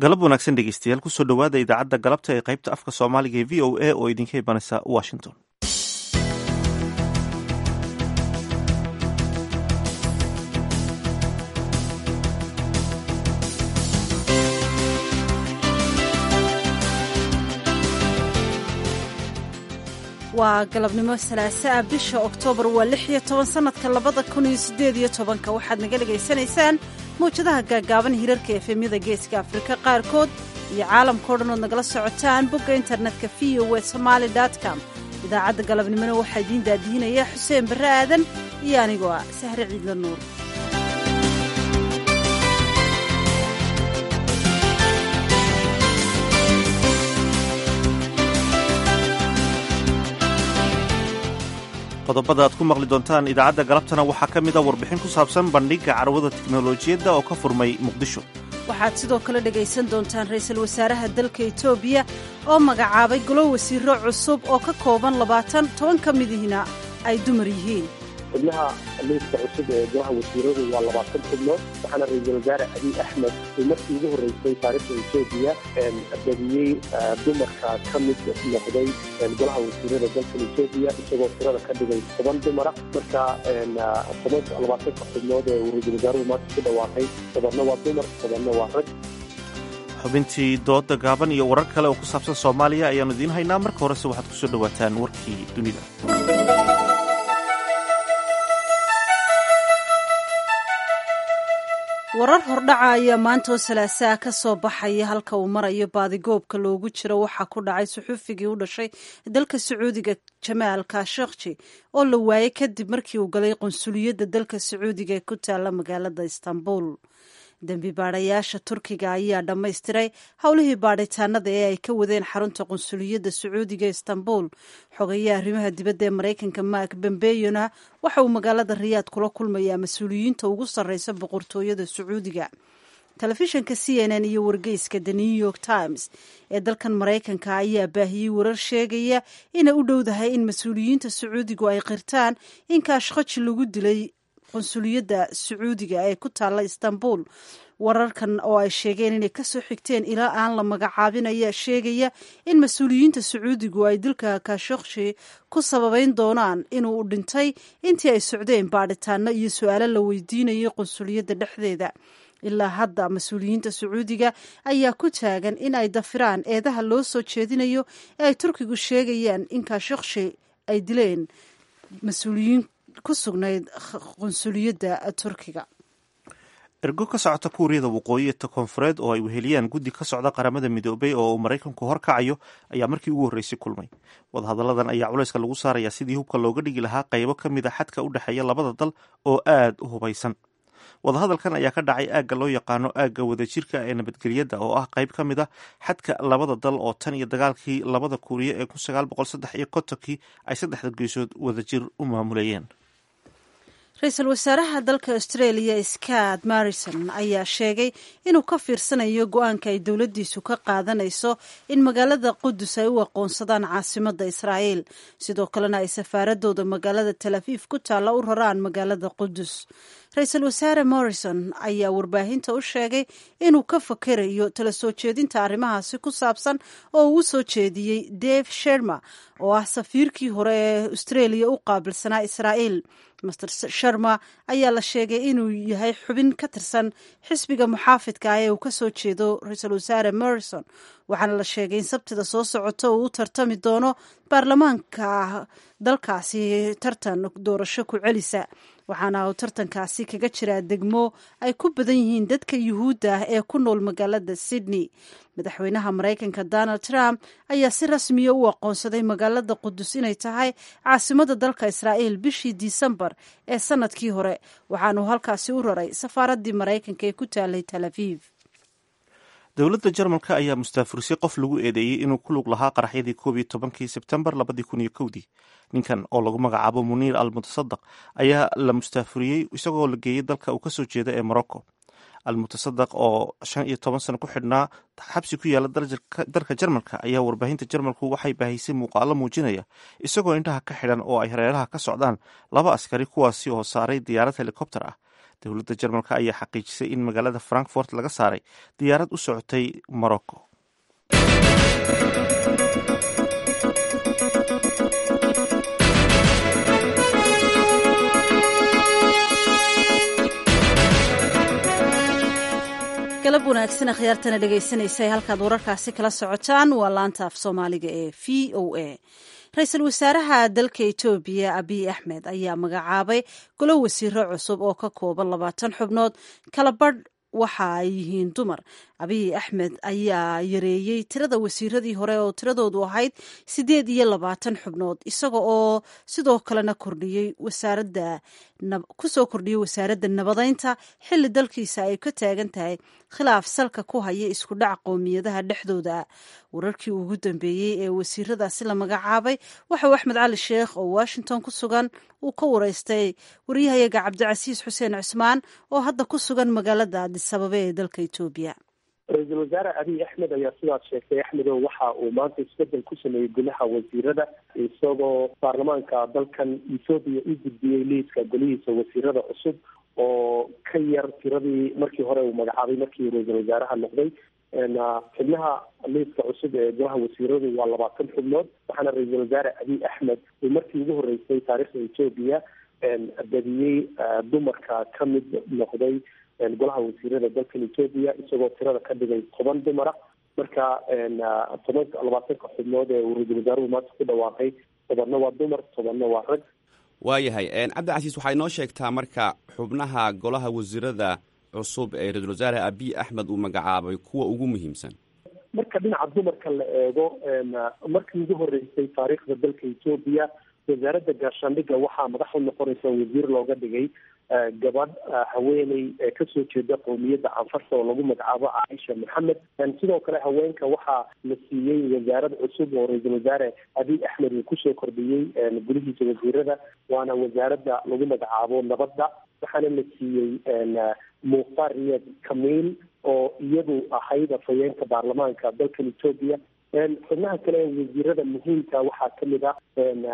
galab wanaagsan dhegeystayaal kusoo dhowaada idaacadda galabta ee qaybta afka soomaaliga ee v o a oo idinka imanaysa washington waa galabnimo salaaso ah bisha oktoobar waa lix iyo toban sannadka labada kun iyo siddeed iyo tobanka waxaad naga dhegaysanaysaan mawjadaha gaagaaban hirarka efemyada geeska afrika qaarkood iyo caalamkao dhan ood nagala socotaan bogga internetka v o w somaali com idaacadda galabnimona waxaa idiin daadihinaya xuseen barre aadan iyo anigoo ah sahre ciidla nuur qodobada aad ku maqli doontaan idaacadda galabtana waxaa ka mid a warbixin ku saabsan bandhigga carwada tiknolojiyadda oo ka furmay muqdisho waxaad sidoo kale dhegaysan doontaan ra'iisul wasaaraha dalka etoobiya oo magacaabay golo wasiiro cusub oo ka kooban labaatan toban ka midihina ay dumar yihiin xubnaha liiska cusub ee golaha wasiiradu waa labaatan xubnood waxaana ra-iisul wasaare abiy axmed uu markii ugu horreysay taariikhda etoobiya badiyey dumarka ka mid noqday golaha wasiirada dalkan etoobiya isagoo tirada ka dhigay toban dumara marka toban labaatanka xubnood ee uu ra-iisul wasaaruhu maanta ku dhawaaqay tobanna waa dumar tobanna waa rag xubintii dooda gaaban iyo warar kale oo ku saabsan soomaaliya ayaannu idiin haynaa marka horese waxaad kusoo dhowaataan warkii dunida warar hordhaca ayaa maanta oo salaasaa ka soo baxaya halka uu marayo baadigoobka loogu jiro waxaa ku dhacay suxuufigii u dhashay dalka sacuudiga jamaal kashakji oo la waayey kadib markii uu galay qunsuliyadda dalka sacuudiga ee ku taalla magaalada istanbul dembi baadhayaasha turkiga ayaa dhammaystiray howlihii baadhitaanada ee ay ka wadeen xarunta qunsuliyadda sacuudiga istanbul xogayaha arrimaha dibadda ee maraykanka mark bambeyona waxa uu magaalada riyaad kula kulmayaa mas-uuliyiinta ugu sarreysa boqortooyada sacuudiga telefishinka c n n iyo wargeyska the new york times ee dalkan maraykanka ayaa baahiyey warar sheegaya inay u dhowdahay in mas-uuliyiinta sacuudigu ay qirtaan in kaashkhaji lagu dilay qunsuliyadda sacuudiga ee ku taalla istanbul wararkan oo ay sheegeen inay kasoo xigteen ilaa aan la magacaabin ayaa sheegaya in mas-uuliyiinta sacuudigu ay dilka kashokshi ku sababeyn doonaan inuu dhintay intii ay socdeen baadhitaano iyo su-aalo la weydiinayay qunsuliyadda dhexdeeda ilaa hadda mas-uuliyiinta sacuudiga ayaa ku taagan in ay dafiraan eedaha loo soo jeedinayo ee ay turkigu sheegayaan in kashokshi ay dileen mas-uuliyiin ku sugnayd qunsuliyadda turkiga ergo ka socota kuuriyada waqooyi ee koonfureed oo ay weheliyaan guddi ka socda qaramada midoobay oo uu maraykanku horkacayo ayaa markii ugu horreysay kulmay wadahadalladan ayaa culayska lagu saarayaa sidii hubka looga dhigi lahaa qaybo ka mid a xadka u dhexeeya labada dal oo aad u hubaysan wadahadalkan ayaa ka dhacay aagga loo yaqaano aagga wadajirka ee nabadgelyadda oo ah qayb ka mid a xadka labada dal oo tan iyo dagaalkii labada kuuriya ee kun sagaal boqol saddex iyo kontonkii ay saddexda geesood wadajir u maamulayeen ra-iisul wasaaraha dalka australia scott marrison ayaa sheegay inuu ka fiirsanayo go-aanka ay dowladdiisu ka qaadanayso in magaalada qudus ay u aqoonsadaan caasimadda israa'iil sidoo kalena ay safaaradooda magaalada tel afiif ku taalla u raraan magaalada qudus ra-iisul wasaare morrison ayaa warbaahinta u sheegay inuu ka fakerayo tala soo jeedinta arrimahaasi ku saabsan oo uu u soo jeediyey dave sherma oo ah safiirkii hore ee australia u qaabilsanaa israa'iil master sharma ayaa la sheegay inuu yahay xubin ka tirsan xisbiga muxaafidka ah ee uu kasoo jeedo ra-iisul wasaare morrison waxaana la sheegay in sabtida soo socota uu u tartami doono baarlamaanka dalkaasi tartan doorasho ku celisa waxaana uu tartankaasi kaga jiraa degmo ay ku badan yihiin dadka yuhuudda ah ee ku nool magaalada sydney madaxweynaha maraykanka donald trump ayaa si rasmiya u aqoonsaday magaalada qudus inay tahay caasimada dalka israa'iil bishii disembar ee sanadkii hore waxaanuu halkaasi u raray safaaraddii maraykanka ee ku taalay tel aviv dowladda jarmalka ayaa mustaafurisay qof lagu eedeeyey inuu ku lug lahaa qaraxyadii koob iyo tobankii sebtembar labadii kun iyo kowdii ninkan oo lagu magacaabo muniir al mutasadaq ayaa la mustaafuriyey isagoo la geeyey dalka uu kasoo jeeda ee morocco al mutasadaq oo shan iyo toban sano ku xidhnaa xabsi ku yaala dalka jarmalka ayaa warbaahinta jarmalku waxay baahisay muuqaalo muujinaya isagoo indhaha ka xidhan oo ay hareeraha ka socdaan laba askari kuwaasi oo saaray diyaarad helikobter ah dowladda jarmalka ayaa xaqiijisay in magaalada frankfort laga saaray diyaarad u socotay morocco galab wanaagsan akhyaartana dhegaysanaysa halkaad wararkaasi kala socotaan waa laanta af soomaaliga ee v o a ra-iisul wasaaraha dalka etoobiya abiy axmed ayaa magacaabay golo wasiiro cusub oo ka kooban labaatan xubnood kala badh waxa ay yihiin dumar abiy axmed ayaa yareeyey tirada wasiiradii hore oo tiradoodu ahayd siddeed iyo labaatan xubnood isaga oo sidoo kalena kordhiyey wasaaradda kusoo kordhiyey wasaaradda nabadeynta xilli dalkiisa ay ka taagan tahay khilaaf salka ku haya isku dhac qowmiyadaha dhexdooda wararkii ugu dambeeyey ee wasiiradaasi la magacaabay waxauu axmed cali sheekh oo washington ku sugan uu ka wareystay waryahayaga cabdicasiis xuseen cusmaan oo hadda ku sugan magaalada adisababa ee dalka etoobiya ra-iisul wasaare abiy axmed ayaa sidaas sheegtay axmedow waxa uu maanta isbedel ku sameeyey golaha wasiirada isagoo baarlamaanka dalkan ethoobiya u gudbiyey liiska golihiisa wasiirada cusub oo ka yar tiradii markii hore uu magacaabay markii ra-iisul wasaaraha noqday xubnaha liiska cusub ee golaha wasiiradu waa labaatan xubnood waxaana ra-iisul wasaare abiy axmed uu markii ugu horeysay taariikhda etoobiya badiyey dumarka ka mid noqday golaha wasiirada dalkan etoobiya isagoo tirada ka dhigay toban dumara marka toban labaatanka xubnood ee uu ra-iisul wasaaruhu maanta ku dhawaaqay tobanna waa dumar tobanna waa rag waayahay cabdicasiis waxay noo sheegtaa marka xubnaha golaha wasiirada cusub ee ra-iisul wasaare abiy axmed uu magacaabay kuwa ugu muhiimsan marka dhinaca dumarka la eego markii ugu horeysay taariikhda dalka etoobiya wasaaradda gaashaandhigga waxaa madax u noqonaysa wasiir looga dhigay gabadh haweeney kasoo jeeda qowmiyadda canfarta oo lagu magacaabo caaisha maxamed sidoo kale haweenka waxaa la siiyey wasaarad cusub oo ra-iisul wasaare abiy axmed uu kusoo kordhiyey gulihiisa wasiirada waana wasaaradda lagu magacaabo nabadda waxaana la siiyey mukhtaar riyad kamiil oo iyadu ahayd afhayeenka baarlamaanka dalkan etoobiya xubnaha kale ee wasiirada muhiimka waxaa kamid ah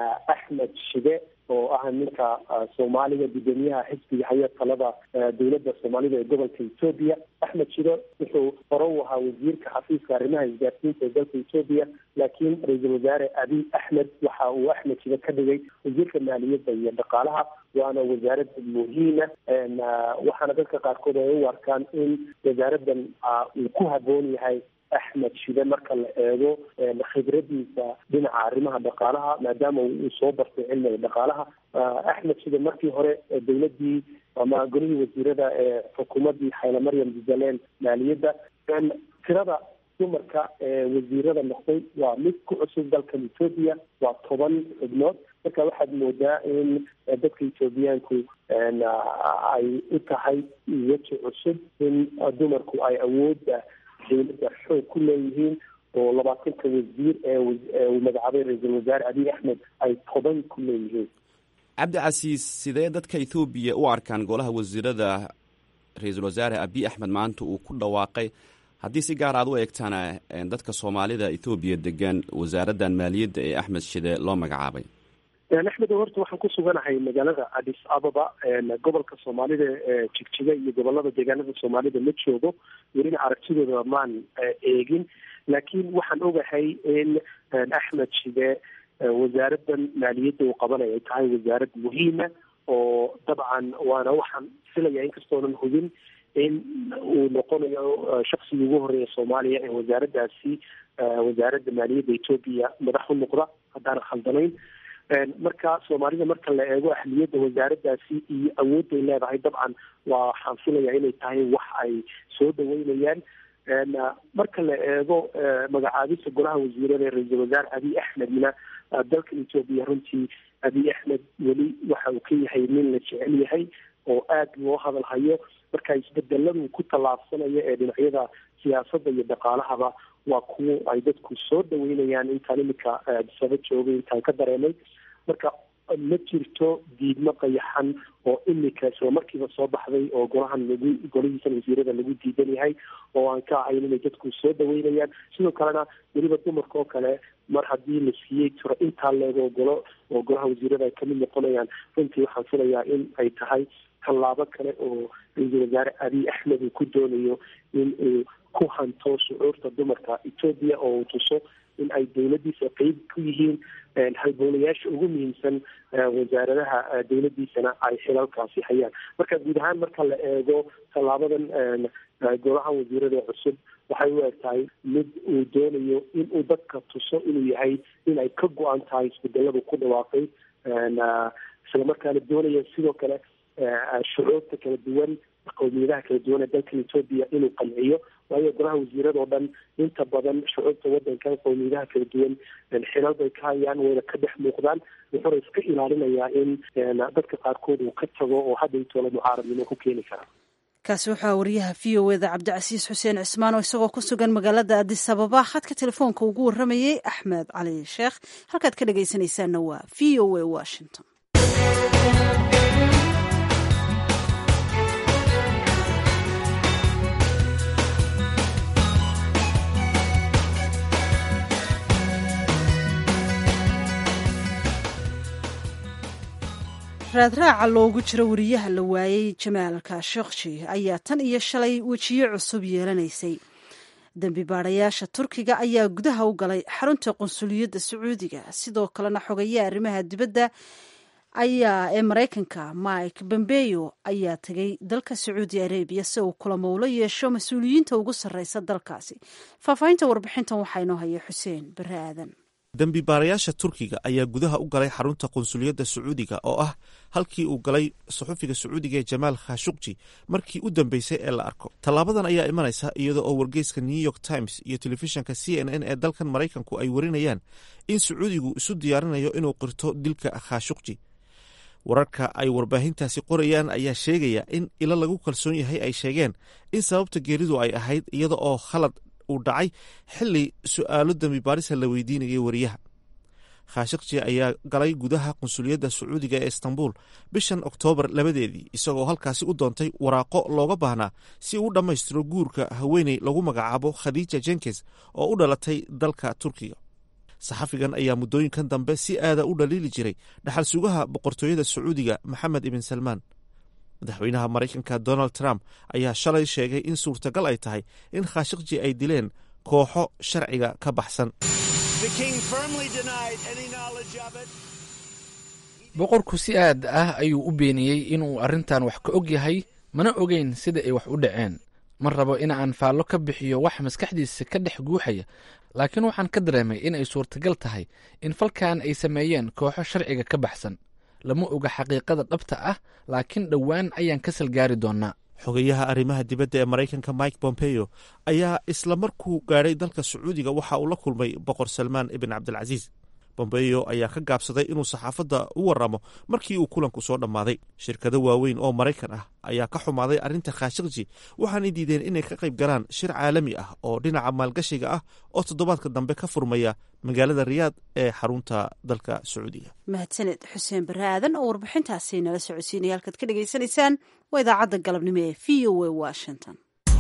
axmed shide oo ah ninka soomaaliga guddoomiyaha xisbiga haya talada dowladda soomaalida ee gobolka etoobiya axmed shide wuxuu hore u ahaa wasiirka xafiiska arrimaha isgaarsiinta ee dalka etoobiya laakiin ra-iisul wasaare abiy axmed waxa uu axmed shide ka dhigay wasiirka maaliyadda iyo dhaqaalaha waana wasaarad muhiima waxaana dadka qaarkood ay u arkaan in wasaaraddan uu ku haboon yahay axmed shide marka la eego khibradiisa dhinaca arrimaha dhaqaalaha maadaama uu soo bartay cilmiga dhaqaalaha axmed shide markii hore dowladii ama golihii wasiirada ee xukuumaddii xayla maryam jubbaland maaliyadda tirada dumarka ee wasiirada noqday waa mid ku cusub dalkan etoobiya waa toban xubnood marka waxaad moodaa in dadka etoobiyaanku ay u tahay weji cusub in dumarku ay awoodda dowladda xoog ku leeyihiin oo labaatanka wasiir ee uu magacaabay ra-iisul wasaare abiy axmed ay toban ku leeyihiin cabdicasiis sidee dadka ethoobiya u arkaan golaha wasiirada ra-iisul wasaare abiy axmed maanta uu ku dhawaaqay haddii si gaar aad u eegtana dadka soomaalida ethoobiya degan wasaaraddan maaliyadda ee axmed shide loo magacaabay axmed horta waxaan ku suganahay magaalada adis ababa gobolka soomaalida ee jigjiga iyo gobolada deegaanada soomaalida ma joogo welina aragtidooda maan eegin laakiin waxaan ogahay in axmed shide wasaaraddan maaliyadda uu qabanay ay tahay wasaarad muhiima oo dabcan waana waxaan filaya inkastoonan hubin in uu noqonayo shaksigii ugu horeeya soomaaliya ee wasaaraddaasi wasaaradda maaliyadda etoobiya madax u noqda haddaanan khaldanayn marka soomaalida marka la eego ahliyadda wasaaraddaasi iyo awoodday leedahay dabcan waxaan filaya inay tahay wax ay soo dhaweynayaan marka la eego magacaabista golaha wasiirada ee ra-iisul wasaare abiy axmedna dalkan etoobiya runtii abiy axmed weli waxa uu ka yahay nin la jecel yahay oo aada loo hadal hayo marka isbedeladu ku tallaabsanayo ee dhinacyada siyaasadda iyo dhaqaalahaba waa kuwo ay dadku soo dhaweynayaan intaan imika adisaba joogay intaan ka dareemay marka ma jirto diidmo qayaxan oo imika isla markiiba soo baxday oo golahan lagu golihiisan wasiirada lagu diidan yahay oo aan ka ahayn inay dadku soo dhaweynayaan sidoo kalena weliba dumarka oo kale mar haddii la siiyey tiro intaa leego golo oo golaha wasiirada ay kamid noqonayaan runtii waxaan filayaa in ay tahay tallaabo kale oo ra-iisul wasaare abiy axmed uu ku doonayo in uu ku hanto shucuurta dumarka etoobiya oo uu tuso in ay dowladdiisa qeyb ku yihiin halbowlayaasha ugu muhiimsan wasaaradaha dowladdiisana ay xilalkaasi hayaan marka guud ahaan marka la eego tallaabadan golaha wasiirada cusub waxay u eg tahay mid uu doonayo in uu dadka tuso inuu yahay in ay ka go-an tahay isbedeladu ku dhawaaqay islamarkaana doonaya sidoo kale shucuurta kala duwan qowmiyadaha kala duwan ee dalkan etoobiya inuu qanciyo waayo golaha wasiirada oo dhan inta badan shucuurta wadankan qowmiyadaha kala duwan xilal bay ka hayaan wayna ka dhex muuqdaan wuxuuna iska ilaalinayaa in dadka qaarkood uu ka tago oo hadda intoola mucaaradnimo ku keeni kara kaasi waxaa wariyaha v o eda cabdicasiis xuseen cismaan oo isagoo ku sugan magaalada adis ababa khadka telefoonka ugu waramayey axmed cali sheekh halkaad ka dhagaysanaysaanna waa v o a washington raadraaca loogu jiro wariyaha la waayey jamaal kashokji ayaa tan iyo shalay wejiyo cusub yeelanaysay dembi baadayaasha turkiga ayaa gudaha u galay xarunta qunsuliyadda sacuudiga sidoo kalena xogeeya arrimaha dibadda ayaa ee maraykanka mike bombeyo ayaa tegay dalka sacuudi arabiya si uu kulamo ula yeesho mas-uuliyiinta ugu sarreysa dalkaasi faahfaahinta warbixintan waxaa inoo haya xuseen bare aadan dembi baarayaasha turkiga ayaa gudaha u galay xarunta qunsuliyadda sacuudiga oo ah halkii uu galay saxufiga sacuudiga ee jamaal khashukji markii u dambeysay ee la arko tallaabadan ayaa imanaysa iyada oo wargeyska new york times iyo telefishanka c n n ee dalkan maraykanku ay warinayaan in sacuudigu isu diyaarinayo inuu qirto dilka khashukji wararka ay warbaahintaasi qorayaan ayaa sheegaya in ilo lagu kalsoon yahay ay sheegeen in sababta geeridu ay ahayd iyada oo khalad uu dhacay xili su-aalo dembi baarisa la weydiinayay wariyaha khashakji ayaa galay gudaha qunsuliyadda sacuudiga ee istanbul bishan oktoobar labadeedii isagoo halkaasi u doontay waraaqo looga baahnaa si uu u dhammaystiro guurka haweeney lagu magacaabo khadiija jenkins oo u dhalatay dalka turkiga saxafigan ayaa muddooyinkan dambe si aada u dhaliili jiray dhaxal sugaha boqortooyada sacuudiga maxamed ibn salmaan madaxweynaha maraykanka donald trump ayaa shalay sheegay in suurtagal ay tahay in khashakji ay dileen kooxo sharciga ka baxsan boqorku si aad ah ayuu u beeniyey inuu arrintan wax ka og yahay mana ogeyn sida ay wax u dhaceen ma rabo in aan faallo ka bixiyo wax maskaxdiisa ka dhex guuxaya laakiin waxaan ka dareemay in ay suurtagal tahay in falkan ay sameeyeen kooxo sharciga ka baxsan lama oga xaqiiqada dhabta ah laakiin dhowaan ayaan ka salgaari doonnaa xogeyaha arrimaha dibadda ee maraykanka mike bompeo ayaa isla markuu gaadhay dalka sacuudiga waxa uu la kulmay boqor salmaan ibn cabdilcasiis bombeo ayaa ka gaabsaday inuu saxaafadda u waramo markii uu kulanku soo dhammaaday shirkado waaweyn oo maraykan ah ayaa ka xumaaday arrinta khashakji waxaanay diideen inay ka qayb galaan shir caalami ah oo dhinaca maalgashiga ah oo toddobaadka dambe ka furmaya magaalada riyaad ee xarunta dalka sacuudiga mahadsaned xuseen bare aadan oo warbixintaasi nala socodsiinaya halkaad ka dhegaysanaysaan waa idaacadda galabnimo ee v o a washington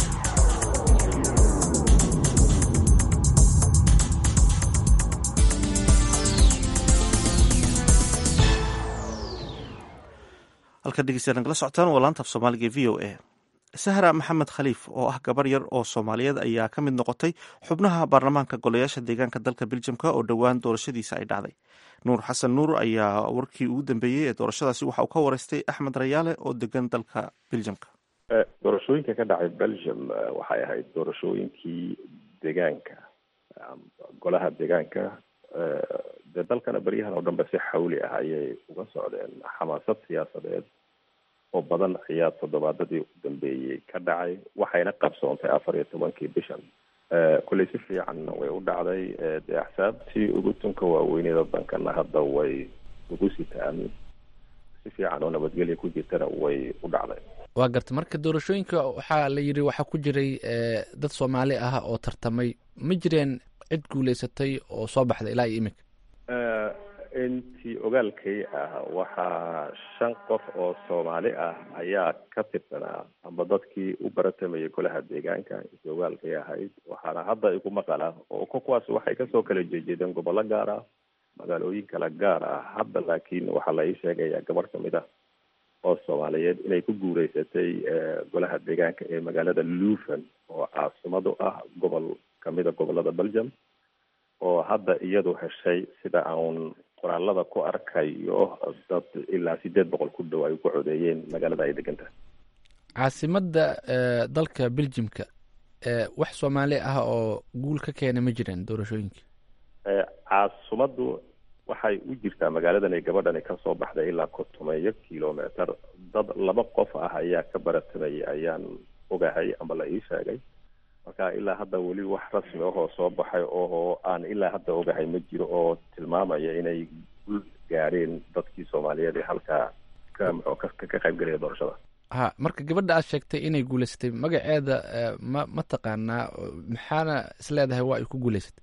halkaad dhegeystayaa nagala socotaan waa laanta af soomaaliga e v o a sahra maxamed khaliif oo ah gabar yar oo soomaaliyeed ayaa ka mid noqotay xubnaha baarlamaanka golayaasha deegaanka dalka beljamka oo dhowaan doorashadiisa ay dhacday nuur xasan nuur ayaa warkii ugu dambeeyey ee doorashadaasi waxa uu ka wareystay axmed rayaale oo degan dalka beljamka doorashooyinka ka dhacay belgium waxay ahayd doorashooyinkii deegaanka golaha deegaanka dee dalkana beryahan oo dhanbe si xawli ah ayay uga socdeen xamaasad siyaasadeed oo badan ayaa toddobaadadii u dambeeyey ka dhacay waxayna qabsoontay afar iyo tobankii bishan kolley si fiicanna way u dhacday dee axsaabtii ugu tunka waaweyneed wadankana hadda way ugu sitaan si fiican oo nabadgelya ku jirtana way u dhacday waa garta marka doorashooyinka waxaa la yidhi waxaa ku jiray dad soomaali ah oo tartamay ma jireen cid guuleysatay oo soo baxda ilaa iyo imika intii ogaalkay ah waxaa shan qof oo soomaali ah ayaa ka tirsanaa amba dadkii u baratamayay golaha deegaanka intii ogaalkay ahayd waxaana hadda igu maqala oo kuwaas waxay kasoo kala jeejeedeen gobollo gaar ah magaalooyin kala gaar ah hadda laakiin waxaa la ii sheegayaa gabarh kamid ah oo soomaaliyeed inay ku guureysatay golaha deegaanka ee magaalada luven oo caasimadu ah gobol kamida gobolada belgium oo hadda iyadu heshay sida aan qoraalada ku arkayo dad ilaa sideed boqol ku dhow ay ku codeeyeen magaalada ay degan tahay caasimadda dalka beljimka wax soomaali ah oo guul ka keena ma jiraan doorashooyinka caasimaddu waxay u jirtaa magaaladan ay gabadhani kasoo baxday ilaa kontomeeyo kilometer dad laba qof ah ayaa ka baratamayay ayaan ogahay ama la ii sheegay marka ilaa hadda weli wax rasmi ahoo soo baxay oo aan ilaa hadda ogahay ma jiro oo tilmaamaya inay guul gaadheen dadkii soomaaliyeed ee halkaa ka muxuu ka ka qaybgelaya doorashada ha marka gabadha aad sheegtay inay guuleysatay magaceeda ma ma taqaanaa maxaana is leedahay waa ay ku guuleysatay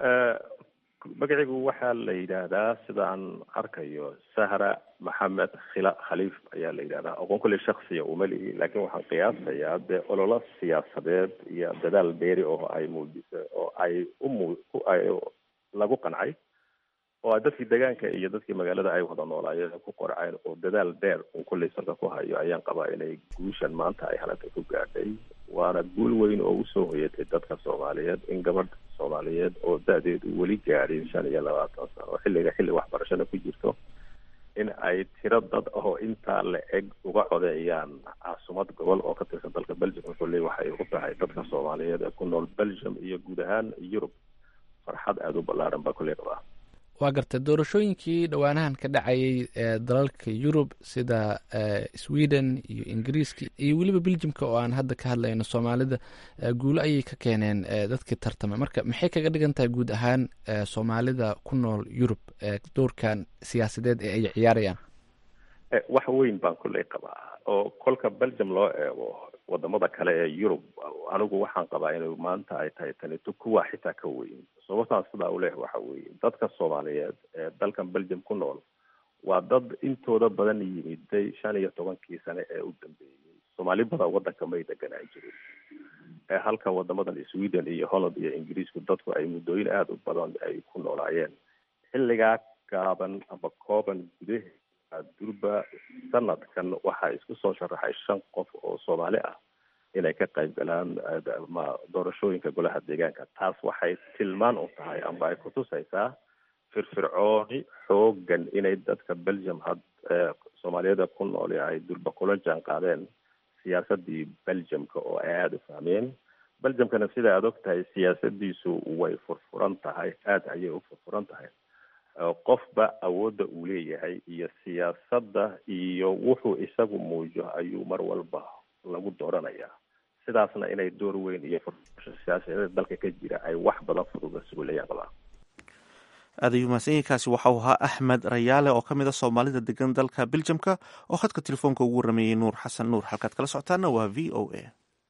magacigu waxaa la yidhaahdaa sida aan arkayo sahra maxamed khila khaliif ayaa la yidhahdaa aqoon kulle shaksiya uma lihi laakiin waxaan qiyaasayaa dee ololo siyaasadeed iyo dadaal beeri oo ay muujisay oo ay umu ay lagu qancay oo dadkii deegaanka iyo dadkii magaalada ay wada noolaayeen ku qorceen oo dadaal dheer uu kulley salka ku hayo ayaan qabaa inay guushan maanta ay halanta ku gaadhay waana guul weyn oo usoo hoyatay dadka soomaaliyeed in gabadh soomaaliyeed oo da-deedu weli gaadhin shan iyo labaatan sano oo xilliga xilli waxbarashada ku jirto in ay tiro dad ahoo intaa la eg uga codeeyaan caasumad gobol oo ka tirsan dalka belgium wuxuu leey waxay u tahay dadka soomaaliyeed ee ku nool belgium iyo guud ahaan yurub farxad aada u ballaaran baa kulley qabaa waa gartay doorashooyinkii dhowaanahan ka dhacayay ee dalalka yurub sida sweden iyo ingiriiska iyo weliba beljimka oo aan hadda ka hadlayno soomaalida guulo ayay ka keeneen dadkii tartamay marka maxay kaga dhigan tahay guud ahaan soomaalida ku nool yurub doorkan siyaasadeed ee ay ciyaarayaan wax weyn baan kulley qabaa oo kolka belgium loo eego wadamada kale ee yurub anigu waxaan qabaa inay maanta ay tahay tanito kuwa xitaa ka weyn sababtaan sidaa u leh waxa weeye dadka soomaaliyeed ee dalkan belgium ku nool waa dad intooda badan yimiday shan iyo tobankii sane ee u dambeeyey soomaali badan wadanka may deganaan jirin ee halka wadamadan sweden iyo holland iyo ingiriisku dadku ay muddooyin aada u badan ay ku noolaayeen xilligaa gaaban ama kooban gudaheeda durba sanadkan waxaa isku soo sharaxay shan qof oo soomaali ah inay ka qayb galaan ma doorashooyinka golaha deegaanka taas waxay tilmaan u tahay amba ay kutusaysaa firfircooni xoogan inay dadka belgium had soomaaliyada ku nool ay durba kula jaan qaadeen siyaasadii belgiumka oo ay aada u fahmeen belgiumkana sida aad og tahay siyaasadiisu way furfuran tahay aada ayay u furfuran tahay qofba awoodda uu leeyahay iyo siyaasadda iyo wuxuu isagu muujo ayuu mar walba lagu dooranayaa sidaasna inay door weyn iyo furfurasho siyaasadeed dalka ka jira ay wax badan fududa sugulayaan qabaa aad ayuu mahadsanyahinkaasi waxau ahaa axmed rayaale oo ka mid a soomaalida degan dalka beljamka oo khadka telefoonka ugu warameeyey nuur xasan nuur halkaad kala socotaana waa v o a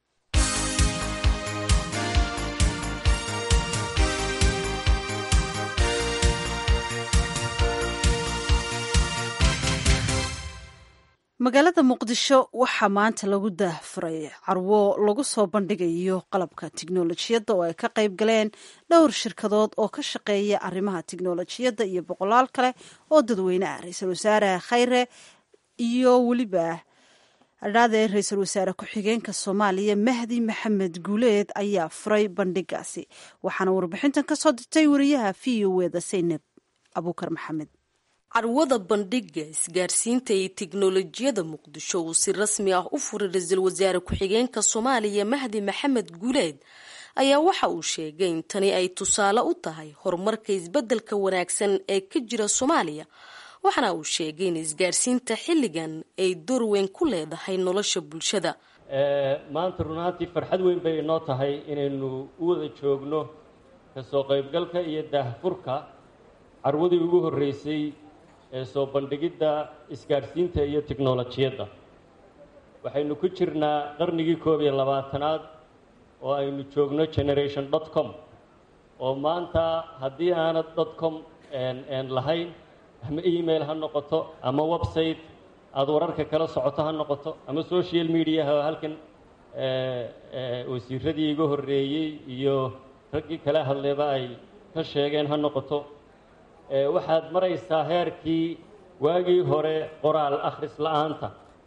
magaalada muqdisho waxaa maanta lagu daahfuray carwo lagu soo bandhigayo qalabka tiknolojiyadda oo ay ka qayb galeen dhowr shirkadood oo ka shaqeeya arrimaha tiknolojiyadda iyo boqolaal kale oo dadweyne ah ra-iisul wasaare khayre iyo weliba adhaadee ra-iisul wasaare ku-xigeenka soomaaliya mahdi maxamed guuleed ayaa furay bandhigaasi waxaana warbixintan ka soo dirtay wariyaha v o eda saynab abuukar maxamed carwada bandhiga isgaarsiinta iyo tiknolojiyada muqdisho uu si rasmi ah u furay ra-iisul wasaare ku-xigeenka soomaaliya mahdi maxamed guuleed ayaa waxa uu sheegay in tani ay tusaale u tahay horumarka isbeddelka wanaagsan ee ka jira soomaaliya waxaana uu sheegay in isgaarsiinta xilligan ay door weyn ku leedahay nolosha bulshada maanta run ahaantii farxad weyn bay inoo tahay inaynu u wada joogno kasoo qaybgalka iyo daahfurka carwadii ugu horreysay ee soo bandhigidda isgaadhsiinta iyo tiknolojiyadda waxaynu ku jirnaa qarnigii koob iyo labaatanaad oo aynu joogno generation dot com oo maanta haddii aanad dot com lahayn ama email ha noqoto ama website aada wararka kala socoto ha noqoto ama social mediaha oo halkan wasiiradii iga horreeyey iyo raggii kala hadlayba ay ka sheegeen ha noqoto waxaad maraysaa heerkii waagii hore qoraal akhris la-aanta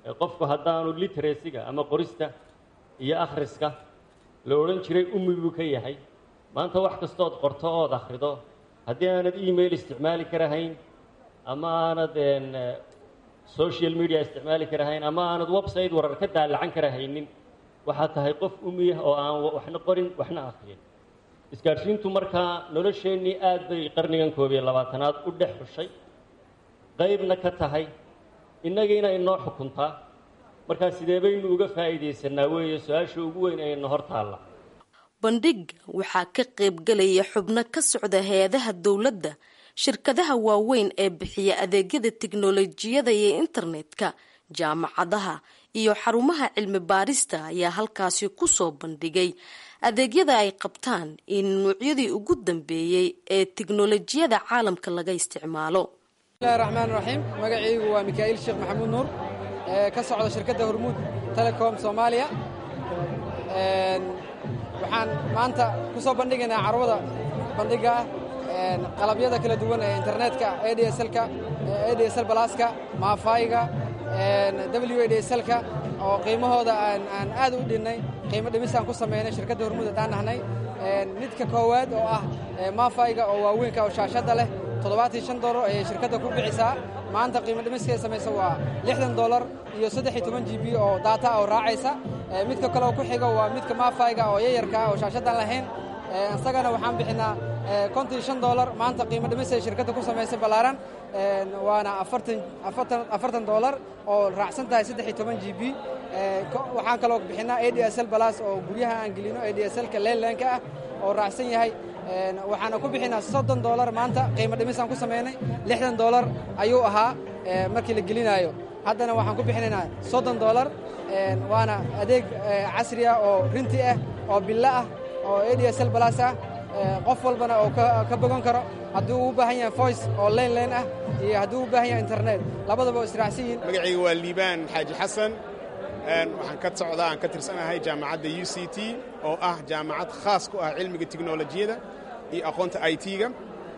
qofku haddaanu literacyga ama qorista iyo akhriska la odhan jiray ummi buu ka yahay maanta wax kastood qorto ood akhrido haddii aanad email isticmaali karahayn ama aanad social media isticmaali karahayn ama aanad website warar ka daalacan karahaynin waxaad tahay qof umiyah oo aan waxna qorin waxna akhriyin isgaadhsiintu markaa nolosheennii aad bay qarnigan koob iyo labaatanaad u dhex xushay qaybna ka tahay innagiina inoo xukuntaa markaa sidee baynu uga faa'iidaysanaa weeye su-aasha ugu weyn ayna hor taalla bandhigga waxaa ka qaybgalaya xubno ka socda hay-adaha dowladda shirkadaha waaweyn ee bixiya adeegyada tiknolojiyada iyo internetka jaamacadaha iyo xarumaha cilmi baarista ayaa halkaasi kusoo bandhigay adeegyada ay qabtaan in nuucyadii ugu dambeeyey ee tiknolojiyada caalamka laga isticmaalo bismillahi raxmaan raxiim magacaygu waa mikaa'iil sheekh maxamuud nuur ee ka socda shirkadda hormuud telecom soomaaliya waxaan maanta ku soo bandhigaynaa carwada bandhiga ah qalabyada kala duwan ee internetka adslka adsl balaska maafayga w adslka oo qiimahooda aan aad u dhinnay qiimo dhimisaan ku samaynay shirkadda hormuud haddaan nahnay midka koowaad oo ah maafayga oo waaweynka oo shaashadda leh toddobaatan shan dolar ayay shirkadda ku bixisaa maanta qiimo dhimiskay samaysa waa lixdan dolar iyo saddex iyo toban g b oo daata oo raacaysa midka kale oo ku xiga waa midka maafayga oo yayarka oo shaashaddan lahayn isagana waxaan bixinaa konton shan dolar maanta qiimo dhimisay shirkadda ku samaysay ballaaran waana afartan afartan afartan dolar oo raacsan tahay saddex iyo toban g b waxaan kaloo bixinaa a d s l balas oo guryaha aan gelino a d s lka leelanka ah oo raacsan yahay waxaana ku bixinaa soddon dolar maanta qiimo dhimisaan ku samaynay lixdan dolar ayuu ahaa markii la gelinaayo haddana waxaan ku bixinaynaa soddon dolar waana adeeg casri ah oo rinti ah oo billo ah oo a d s l balas ah qof walbana oo ka bogan karo hadduu u baahan yahay voice oo leyn leyn ah iyo hadduu u baahan yahay internet labadaba oo israacsan yihiin magacayga waa liibaan xaaji xasan waxaan ka socdaa aan ka tirsanahay jaamacadda u c t oo ah jaamacad khaas ku ah cilmiga tiknolojiyada iyo aqoonta i t-ga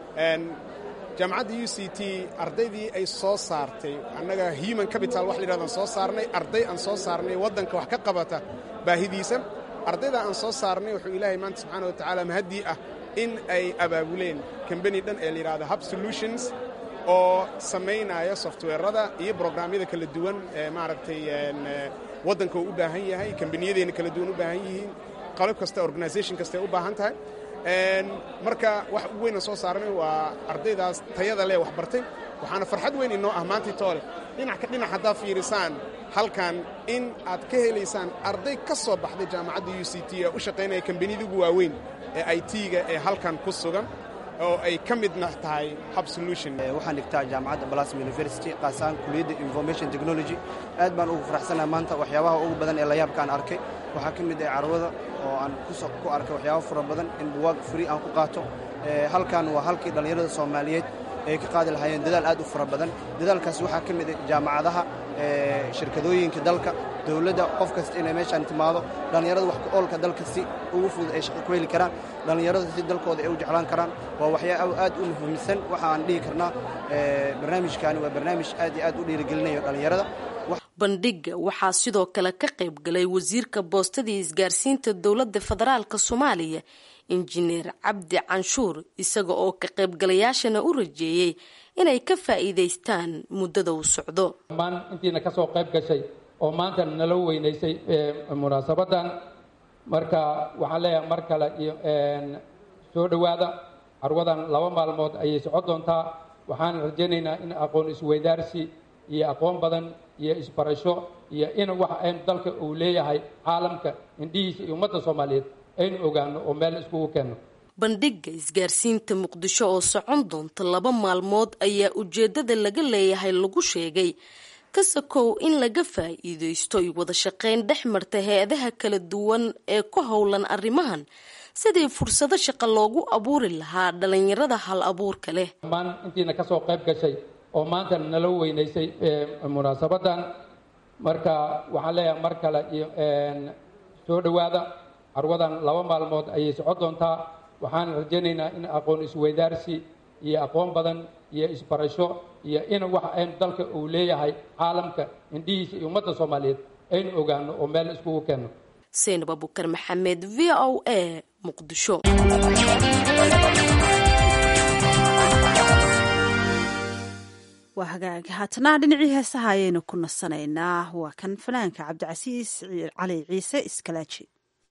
jaamacadda u c t ardaydii ay soo saartay annaga human capital wax layidhahdaan soo saarnay arday aan soo saarnay waddanka wax ka qabata baahidiisa ardayda aan soo saarnay wuxuu ilaahay maanta subxaana wa tacaala mahaddii ah in ay abaabuleen kambani dhan ee layidhahda hub solutions oo samaynaya softweerada iyo brograamyada kala duwan ee maaragtay waddanka uu u baahan yahay kambaniyadeenna kala duwan u baahan yihiin qalab kasta organisation kastaay u baahan tahay marka wax ugu weyna soo saarnay waa ardaydaas tayada leh wax bartay waxaana farxad weyn inoo ah maantii toole dhinac ka dhinac haddaad fiirisaan halkan in aad ka helaysaan arday ka soo baxday jaamacadda u c t ee u shaqaynaya kambaniyada ugu waaweyn ee i t-ga ee halkan ku sugan oo ay ka midna tahay hub solution waxaan dhigtaa jaamacadda blasm university qaasaan kuliyadda information technology aad baan ugu faraxsanaha maanta waxyaabaha ugu badan ee layaabkaan arkay waxaa ka mid ah carwada oo aan ku arkay waxyaaba fara badan in buwaag free aan ku qaato halkan waa halkii dhallinyarada soomaaliyeed ay ka qaadi lahaayeen dadaal aad u fara badan dadaalkaas waxaa ka mid ah jaamacadaha shirkadooyinka dalka dowladda qof kasta inay meeshaan timaado dhallinyarada wax ku oolka dalka si ugu fudud ay shaqo ku heli karaan dhallinyarada si dalkooda ay u jeclaan karaan waa waxyaaba aad u muhiimsan waxa aan dhihi karnaa barnaamijkaani waa barnaamij aad iyo aad u dhiirigelinayo dhallinyarada bandhigga waxaa sidoo kale ka qayb galay wasiirka boostadii isgaarsiinta dowladda federaalk soomaaliya injineer cabdi canshuur isaga oo ka qaybgalayaashana u rajeeyey inay ka faa'iidaystaan muddada uu socdo dhammaan intiina ka soo qayb gashay oo maanta nala weynaysay munaasabadan marka waxaan leeyahay mar kale iyo soo dhowaada carwadan laba maalmood ayay socon doontaa waxaan rajaynaynaa in aqoon isweydaarsi iyo aqoon badan iyo isbarasho iyo in wax aynu dalka uu leeyahay caalamka indhihiisa iyo ummadda soomaaliyeed aynu ogaano oo meel iskugu keenno bandhigga isgaarsiinta muqdisho oo socon doonta laba maalmood ayaa ujeeddada laga leeyahay lagu sheegay kasakow in laga faa'iidaysto iyo wada shaqayn dhex marta hay-adaha kala duwan ee ku howlan arrimahan sidii fursado shaqo loogu abuuri lahaa dhallinyarada hal abuurka leh dhammaan intiina ka soo qayb gashay oo maanta nala weynaysay munaasabadan marka waxaan leeyahay mar kale iyo soo dhowaada carwadan laba maalmood ayay socon doontaa waxaan rajaynaynaa in aqoon isweydaarsi iyo aqoon badan iyo isbarasho iyo in waxa aynu dalka uu leeyahay caalamka indhihiisa iyo ummadda soomaaliyeed aynu ogaano oo meel iskugu keenno seynab abukar maxamed v o a muqdisho waa hagaag haatana dhinacii heesaha ayaynu ku nasanaynaa waa kan fanaanka cabdicasiis cali ciise iskalaaji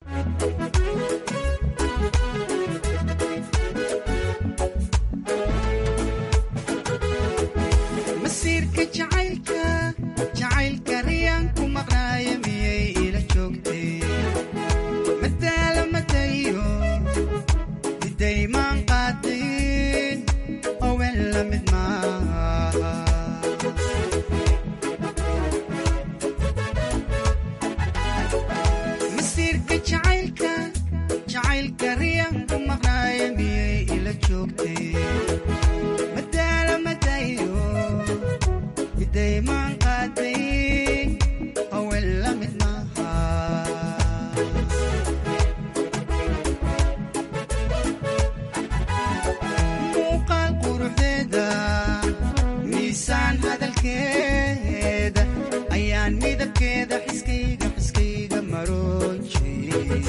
masiirka jacaylka jacaylka riyaan ku maqnaaya miyay ila joogtay madaala madayo midaymaan qaadayn owen la mid maaha masiirka jacaylka jacaylka riyaan ku maqnaaya miyay ila joogtay madaala madayo midaymaan qaaday owen la mid maaha muuqaal quruxdeeda miisaan hadalkeeda ayaan midabkeeda xiskayga xiskayga maroojay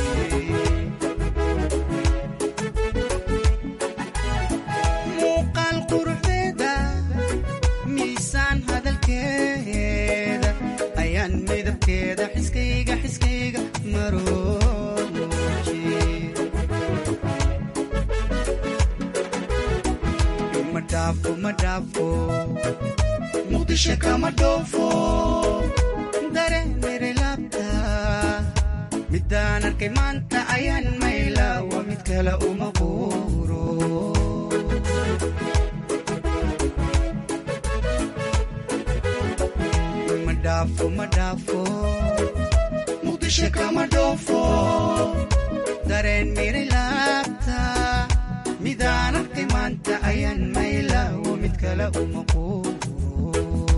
muuqaal quruxdeeda miisaan hadalkeeda ayaan midabkeeda xiskayga xiskayga maroojay ma dhaafo ma dhaafo muqdisho kama dhoofo dareenere laabta midaan arkay maanta ayaan mayla waa mid kale uma quuro ma dhaafo ma dhaafo muqdisho kama dhoofo dareen miri laabta midaan arkay maanta ayaan mayla waa mid kale uma quuro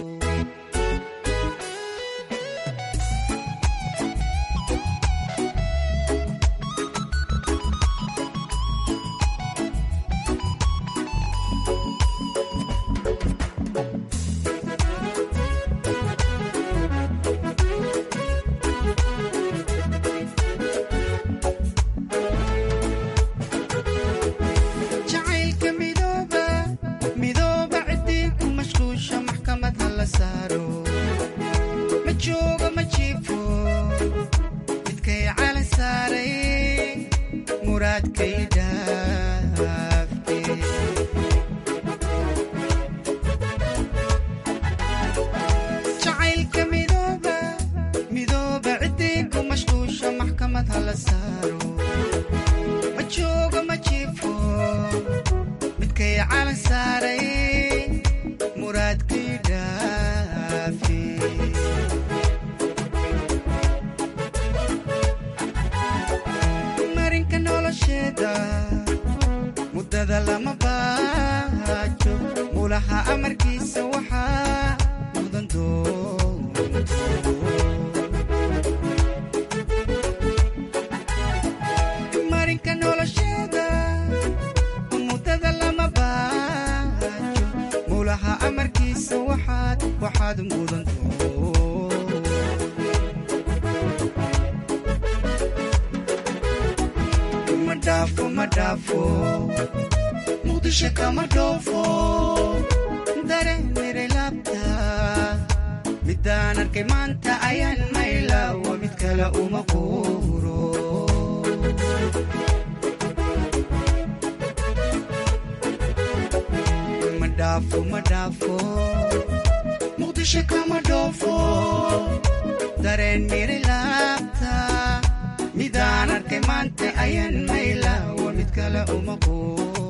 jacaylka midooba midooba ciddii ku mashquusha maxkamad ha la saaro ma joogo ma jiifo midkay calan saaray muraadkay dhaafe jacaylka midooba midooba ciddii ku mashquusha maxkamad ha la saaro ma joogo ma jiifo midkay calan saaray muraadkii dhaafi marinka nolosheeda muddada lama baajo mulaha amarkiisa waxaa mudan doonto marinka nolosheeda muddada lama baajo mulaha amarkiisa waxaad waxaad mudanto ma dhaafo ma dhaafo muqdisho kama dhoofo dareenere laabta midaan arkay maanta ayaan mayla waa mid kale uma quuro ma dhaafo ma dhaafo muqdisho kama dhoofo dareen miri laabta midaan arkay maanta ayaan mayla waa mid kale uma quuro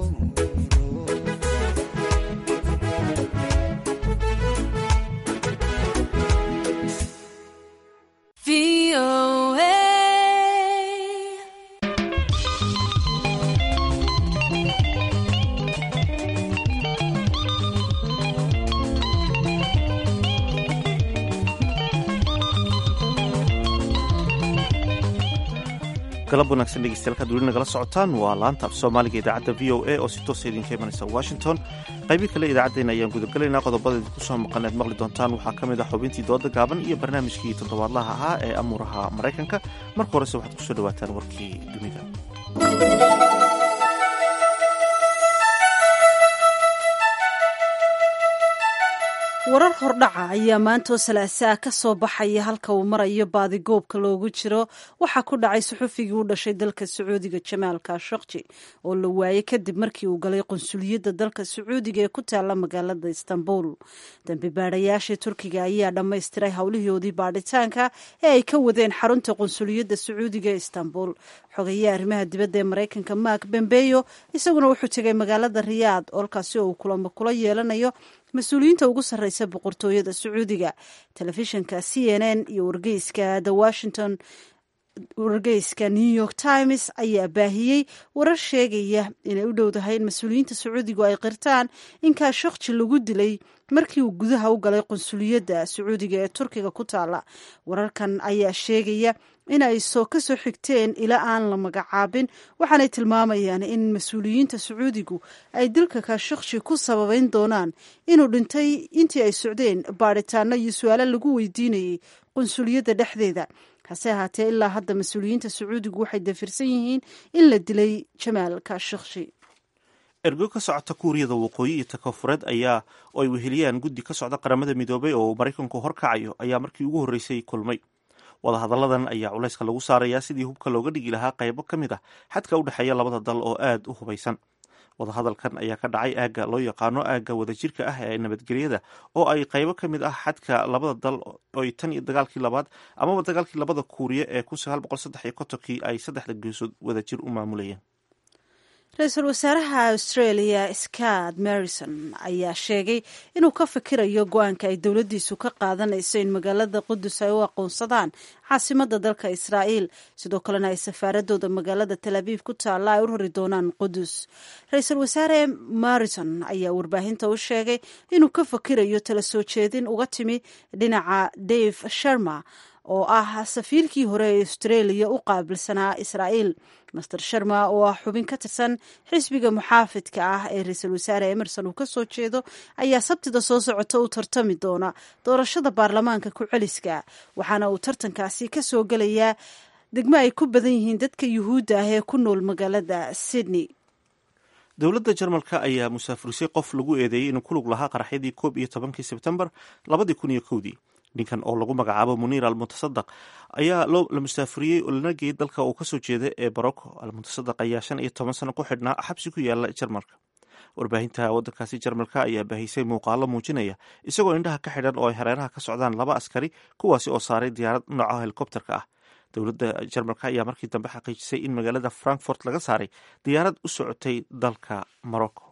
galab wanaagsan dhegeystayaal kaad weli nagala socotaan waa laanta af soomaaliga idaacadda v o a oo si toosa idinka imanaysa washington qaybii kale idaacaddeenna ayaan gudagelaynaa qodobada idinku soo maqan eed maqli doontaan waxaa ka mid ah xubintii dooda gaaban iyo barnaamijkii toddobaadlaha ahaa ee amuuraha maraykanka marka horese waxaad kusoo dhawaataan warkii dunida warar hordhaca ayaa maantoo salaasaa ka soo baxaya halka uu marayo baadigoobka loogu jiro waxaa ku dhacay suxufigii u dhashay dalka sacuudiga jamaal kashokji oo la waayey kadib markii uu galay qunsuliyadda dalka sacuudiga ee ku taala magaalada istanbul dambi baadhayaashii turkiga ayaa dhammaystiray howlihoodii baadhitaanka ee ay ka wadeen xarunta qunsuliyadda sacuudiga ee istanbul xogeeye arrimaha dibadda ee maraykanka mark bembeyo isaguna wuxuu tegay magaalada riyaad olkaasi oo uu kulamo kula yeelanayo mas-uuliyiinta ugu sarreysa boqortooyada sacuudiga telefishinka c n n iyo wargeyska the washington wargeyska new york times ayaa baahiyey warar sheegaya inay u dhowdahay in mas-uuliyiinta sacuudigu ay qirtaan in kaashokji lagu dilay markii uu gudaha u galay qunsuliyadda sacuudiga ee turkiga ku taala wararkan ayaa sheegaya inay soo ka soo xigteen ilaa aan la magacaabin waxaanay tilmaamayaan in mas-uuliyiinta sacuudigu ay dilka kaashokji ku sababeyn doonaan inuu dhintay intii ay socdeen baadhitaano iyo su-aalo lagu weydiinayay qunsuliyadda dhexdeeda hase ahaatee ilaa hadda mas-uuliyiinta sacuudigu waxay dafirsan yihiin in la dilay jamaal kaashokji ergo ka socota kuuriyada waqooyi iyo takofureed ayaa oo ay weheliyaan guddi ka socda qaramada midoobay oo uu maraykanku horkacayo ayaa markii ugu horreysay kulmay wadahadalladan ayaa culayska lagu saarayaa sidii hubka looga dhigi lahaa qaybo ka mid ah xadka u dhexeeya labada dal oo aad u hubaysan wadahadalkan ayaa ka dhacay aagga loo yaqaano aagga wadajirka ah ee nabadgelyada oo ay qaybo ka mid ah xadka labada dal oy tan iyo dagaalkii labaad amaba dagaalkii labada kuuriye ee kun sagaal boqol saddex iyo kontonkii ay saddexda geesood wadajir u maamulayeen ra-iisul wasaaraha australia scott morrison ayaa sheegay inuu ka fikirayo go-aanka ay dowladdiisu ka qaadanayso in magaalada qudus ay u aqoonsadaan caasimadda dalka israa'iil sidoo kalena ay safaaradooda magaalada tal abiib ku taalla ay u rari doonaan qudus ra-iisul wasaare morrison ayaa warbaahinta u sheegay inuu ka fikirayo tala soo jeedin uga timi dhinaca dave sharma oo ah safiirkii hore ee australia u qaabilsanaa israa'iil master sharma oo ah xubin ka tirsan xisbiga muxaafidka ah ee ra-iisul wasaare emerson uu ka soo jeedo ayaa sabtida soo socota u tartami doona doorashada baarlamaanka ku-celiska waxaana uu tartankaasi ka soo gelayaa degmo ay ku badan yihiin dadka yuhuudda ah ee ku nool magaalada sydney dowladda jarmalka ayaa musaafurisay qof lagu eedeeyey inuu ku lug lahaa qaraxyadii koob iyo tobankii sebtembar labadii kun iyo kowdii ninkan oo lagu magacaabo muniir almuntasadaq ayaa la musaafuriyey oo lana geeyey dalka uu kasoo jeeda ee barocco almuntasadaq ayaa shan iyo toban sano ku xidhnaa xabsi ku yaala jarmalka warbaahinta waddankaasi jarmalka ayaa baahisay muuqaalo muujinaya isagoo indhaha ka xidhan oo ay hareeraha ka socdaan laba askari kuwaasi oo saaray diyaarad nooca helikobterka ah dowladda jarmalka ayaa markii dambe xaqiijisay in magaalada frankfort laga saaray diyaarad u socotay dalka morocco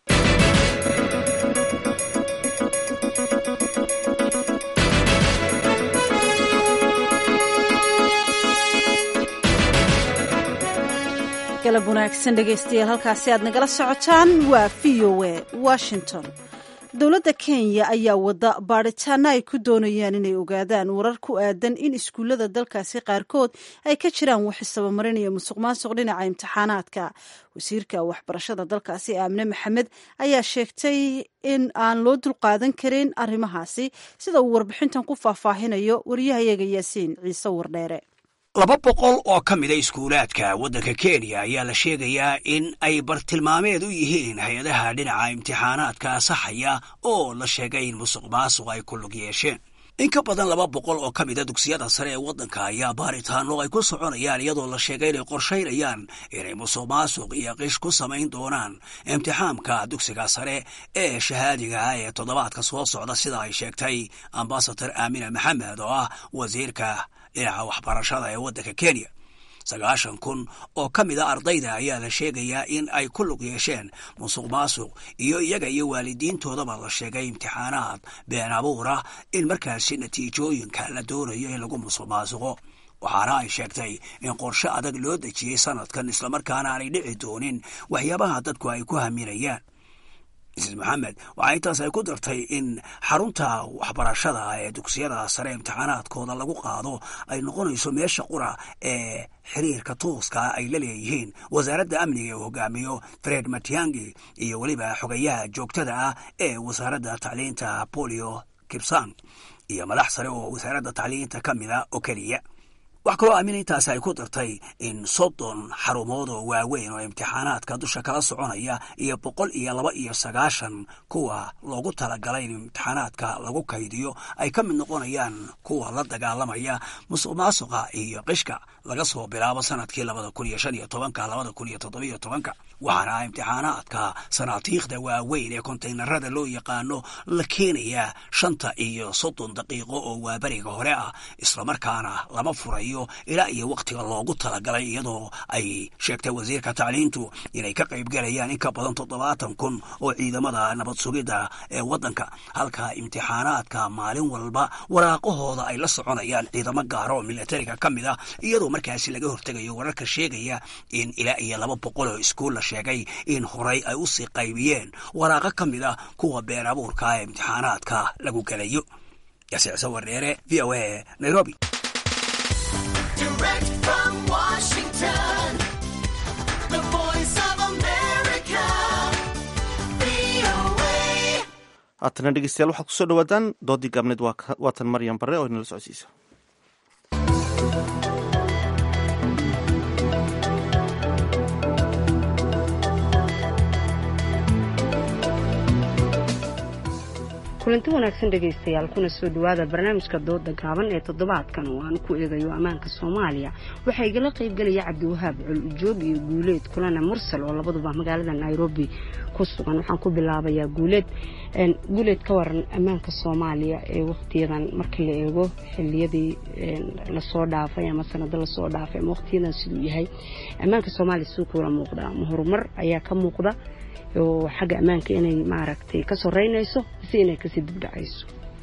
galab wanaagsan dhegaystayaal halkaasi aad nagala socotaan waa v o a washington dowladda kenya ayaa wada baadhitaano ay ku doonayaan inay ogaadaan warar ku aadan in iskuullada dalkaasi qaarkood ay ka jiraan wax isabamarin iyo musuq maasuq dhinaca imtixaanaadka wasiirka waxbarashada dalkaasi aamine maxamed ayaa sheegtay in aan loo dulqaadan karin arrimahaasi sida uu warbixintan ku faahfaahinayo waryahayaga yaasiin ciise wardheere laba boqol oo ka mida iskuulaadka waddanka kenya ayaa la sheegayaa in ay bartilmaameed u yihiin hay-adaha dhinaca imtixaanaadka saxaya oo la sheegay in musuq maasuq ay ku lug yeesheen in ka badan laba boqol oo ka mida dugsiyada sare ee waddanka ayaa baaritaano ay ku soconayaan iyadoo la sheegay inay qorshaynayaan inay musuq maasuq iyo qish ku samayn doonaan imtixaamka dugsiga sare ee shahaadiga ah ee toddobaadka soo socda sida ay sheegtay ambasador aamina maxamed oo ah wasiirka dhinaca waxbarashada ee waddanka kenya sagaashan kun oo ka mid a ardayda ayaa la sheegayaa in ay ku lug yeesheen musuq maasuq iyo iyaga iyo waalidiintoodaba la sheegay imtixaanaad been abuura in markaasi natiijooyinka la doonayo in lagu musuq maasuqo waxaana ay sheegtay in qorshe adag loo dejiyey sanadkan islamarkaana aanay dhici doonin waxyaabaha dadku ay ku haminayaan mrs moxamed waxaa intaas ay ku dartay in xarunta waxbarashada ee dugsiyada sare imtixaanaadkooda lagu qaado ay noqonayso meesha qura ee xiriirka tooska ay la leeyihiin wasaaradda amniga uu hogaamiyo fred matiangi iyo weliba xogayaha joogtada ah ee wasaaradda tacliinta bolio kibsang iyo madax sare oo wasaaradda tacliinta ka mida oo keliya wax kaloo aamin intaasi ay ku dartay in soddon xarumood oo waaweyn oo imtixaanaadka dusha kala soconaya iyo boqol iyo laba iyo sagaashan kuwa loogu talagalay in imtixaanaadka lagu kaydiyo ay ka mid noqonayaan kuwa la dagaalamaya musuq maasuqa iyo qishka laga soo bilaabo sanadkii labada kun iyo shan iyo tobanka labada kun iyo toddobiyo tobanka waxaana imtixaanaadka sanaatiikhda waaweyn ee kontaynarada loo yaqaano la keenayaa shanta iyo soddon daqiiqo oo waaberiga hore ah islamarkaana lama furayo ilaa iyo wakhtiga loogu talagalay iyadoo ay sheegtay wasiirka tacliintu inay ka qaybgalayaan in ka badan toddobaatan kun oo ciidamada nabad sugidda ee waddanka halka imtixaanaadka maalin walba waraaqahooda ay la soconayaan ciidamo gaara oo milatariga ka mid ah iyadoo markaasi laga hortegayo wararka sheegaya in ilaa iyo laba boqol oo iskuul la sheegay in horay ay usii qaybiyeen waraaqo ka mid ah kuwa been abuurka ee imtixaanaadka lagu gelayo yasiicso wareere v o a nairobi Direct from Washington, the voice of America, VOA. haatana dhegeystayaal waxaad kusoo dhawaataan doodii gaabneed waa ka- waatan maryam barre oo inala socodsiisa kulanti wanaagsan dhegaystayaal kuna soo dhawaada barnaamijka dooda gaaban ee toddobaadkan oo aan ku eegayo ammaanka soomaaliya waxaa igala qaybgelaya cabdiwahaab col ujoog iyo guuleed kulana mursal oo labaduba magaalada nairobi ku sugan waxaan ku bilaabayaa guuleed Een, guuleed ka waran ammaanka soomaaliya ee waqtiyadan marka la eego xiliyadii een, lasoo dhaafay ama sanado lasoo dhaafay ama waqtiyadan siduu yahay ammaanka soomaaliya siduu kula muuqdaa ma horumar ayaa ka muuqda oo xagga ammaanka inay maaragtay ka soreynayso mise inay kasii dibdhacayso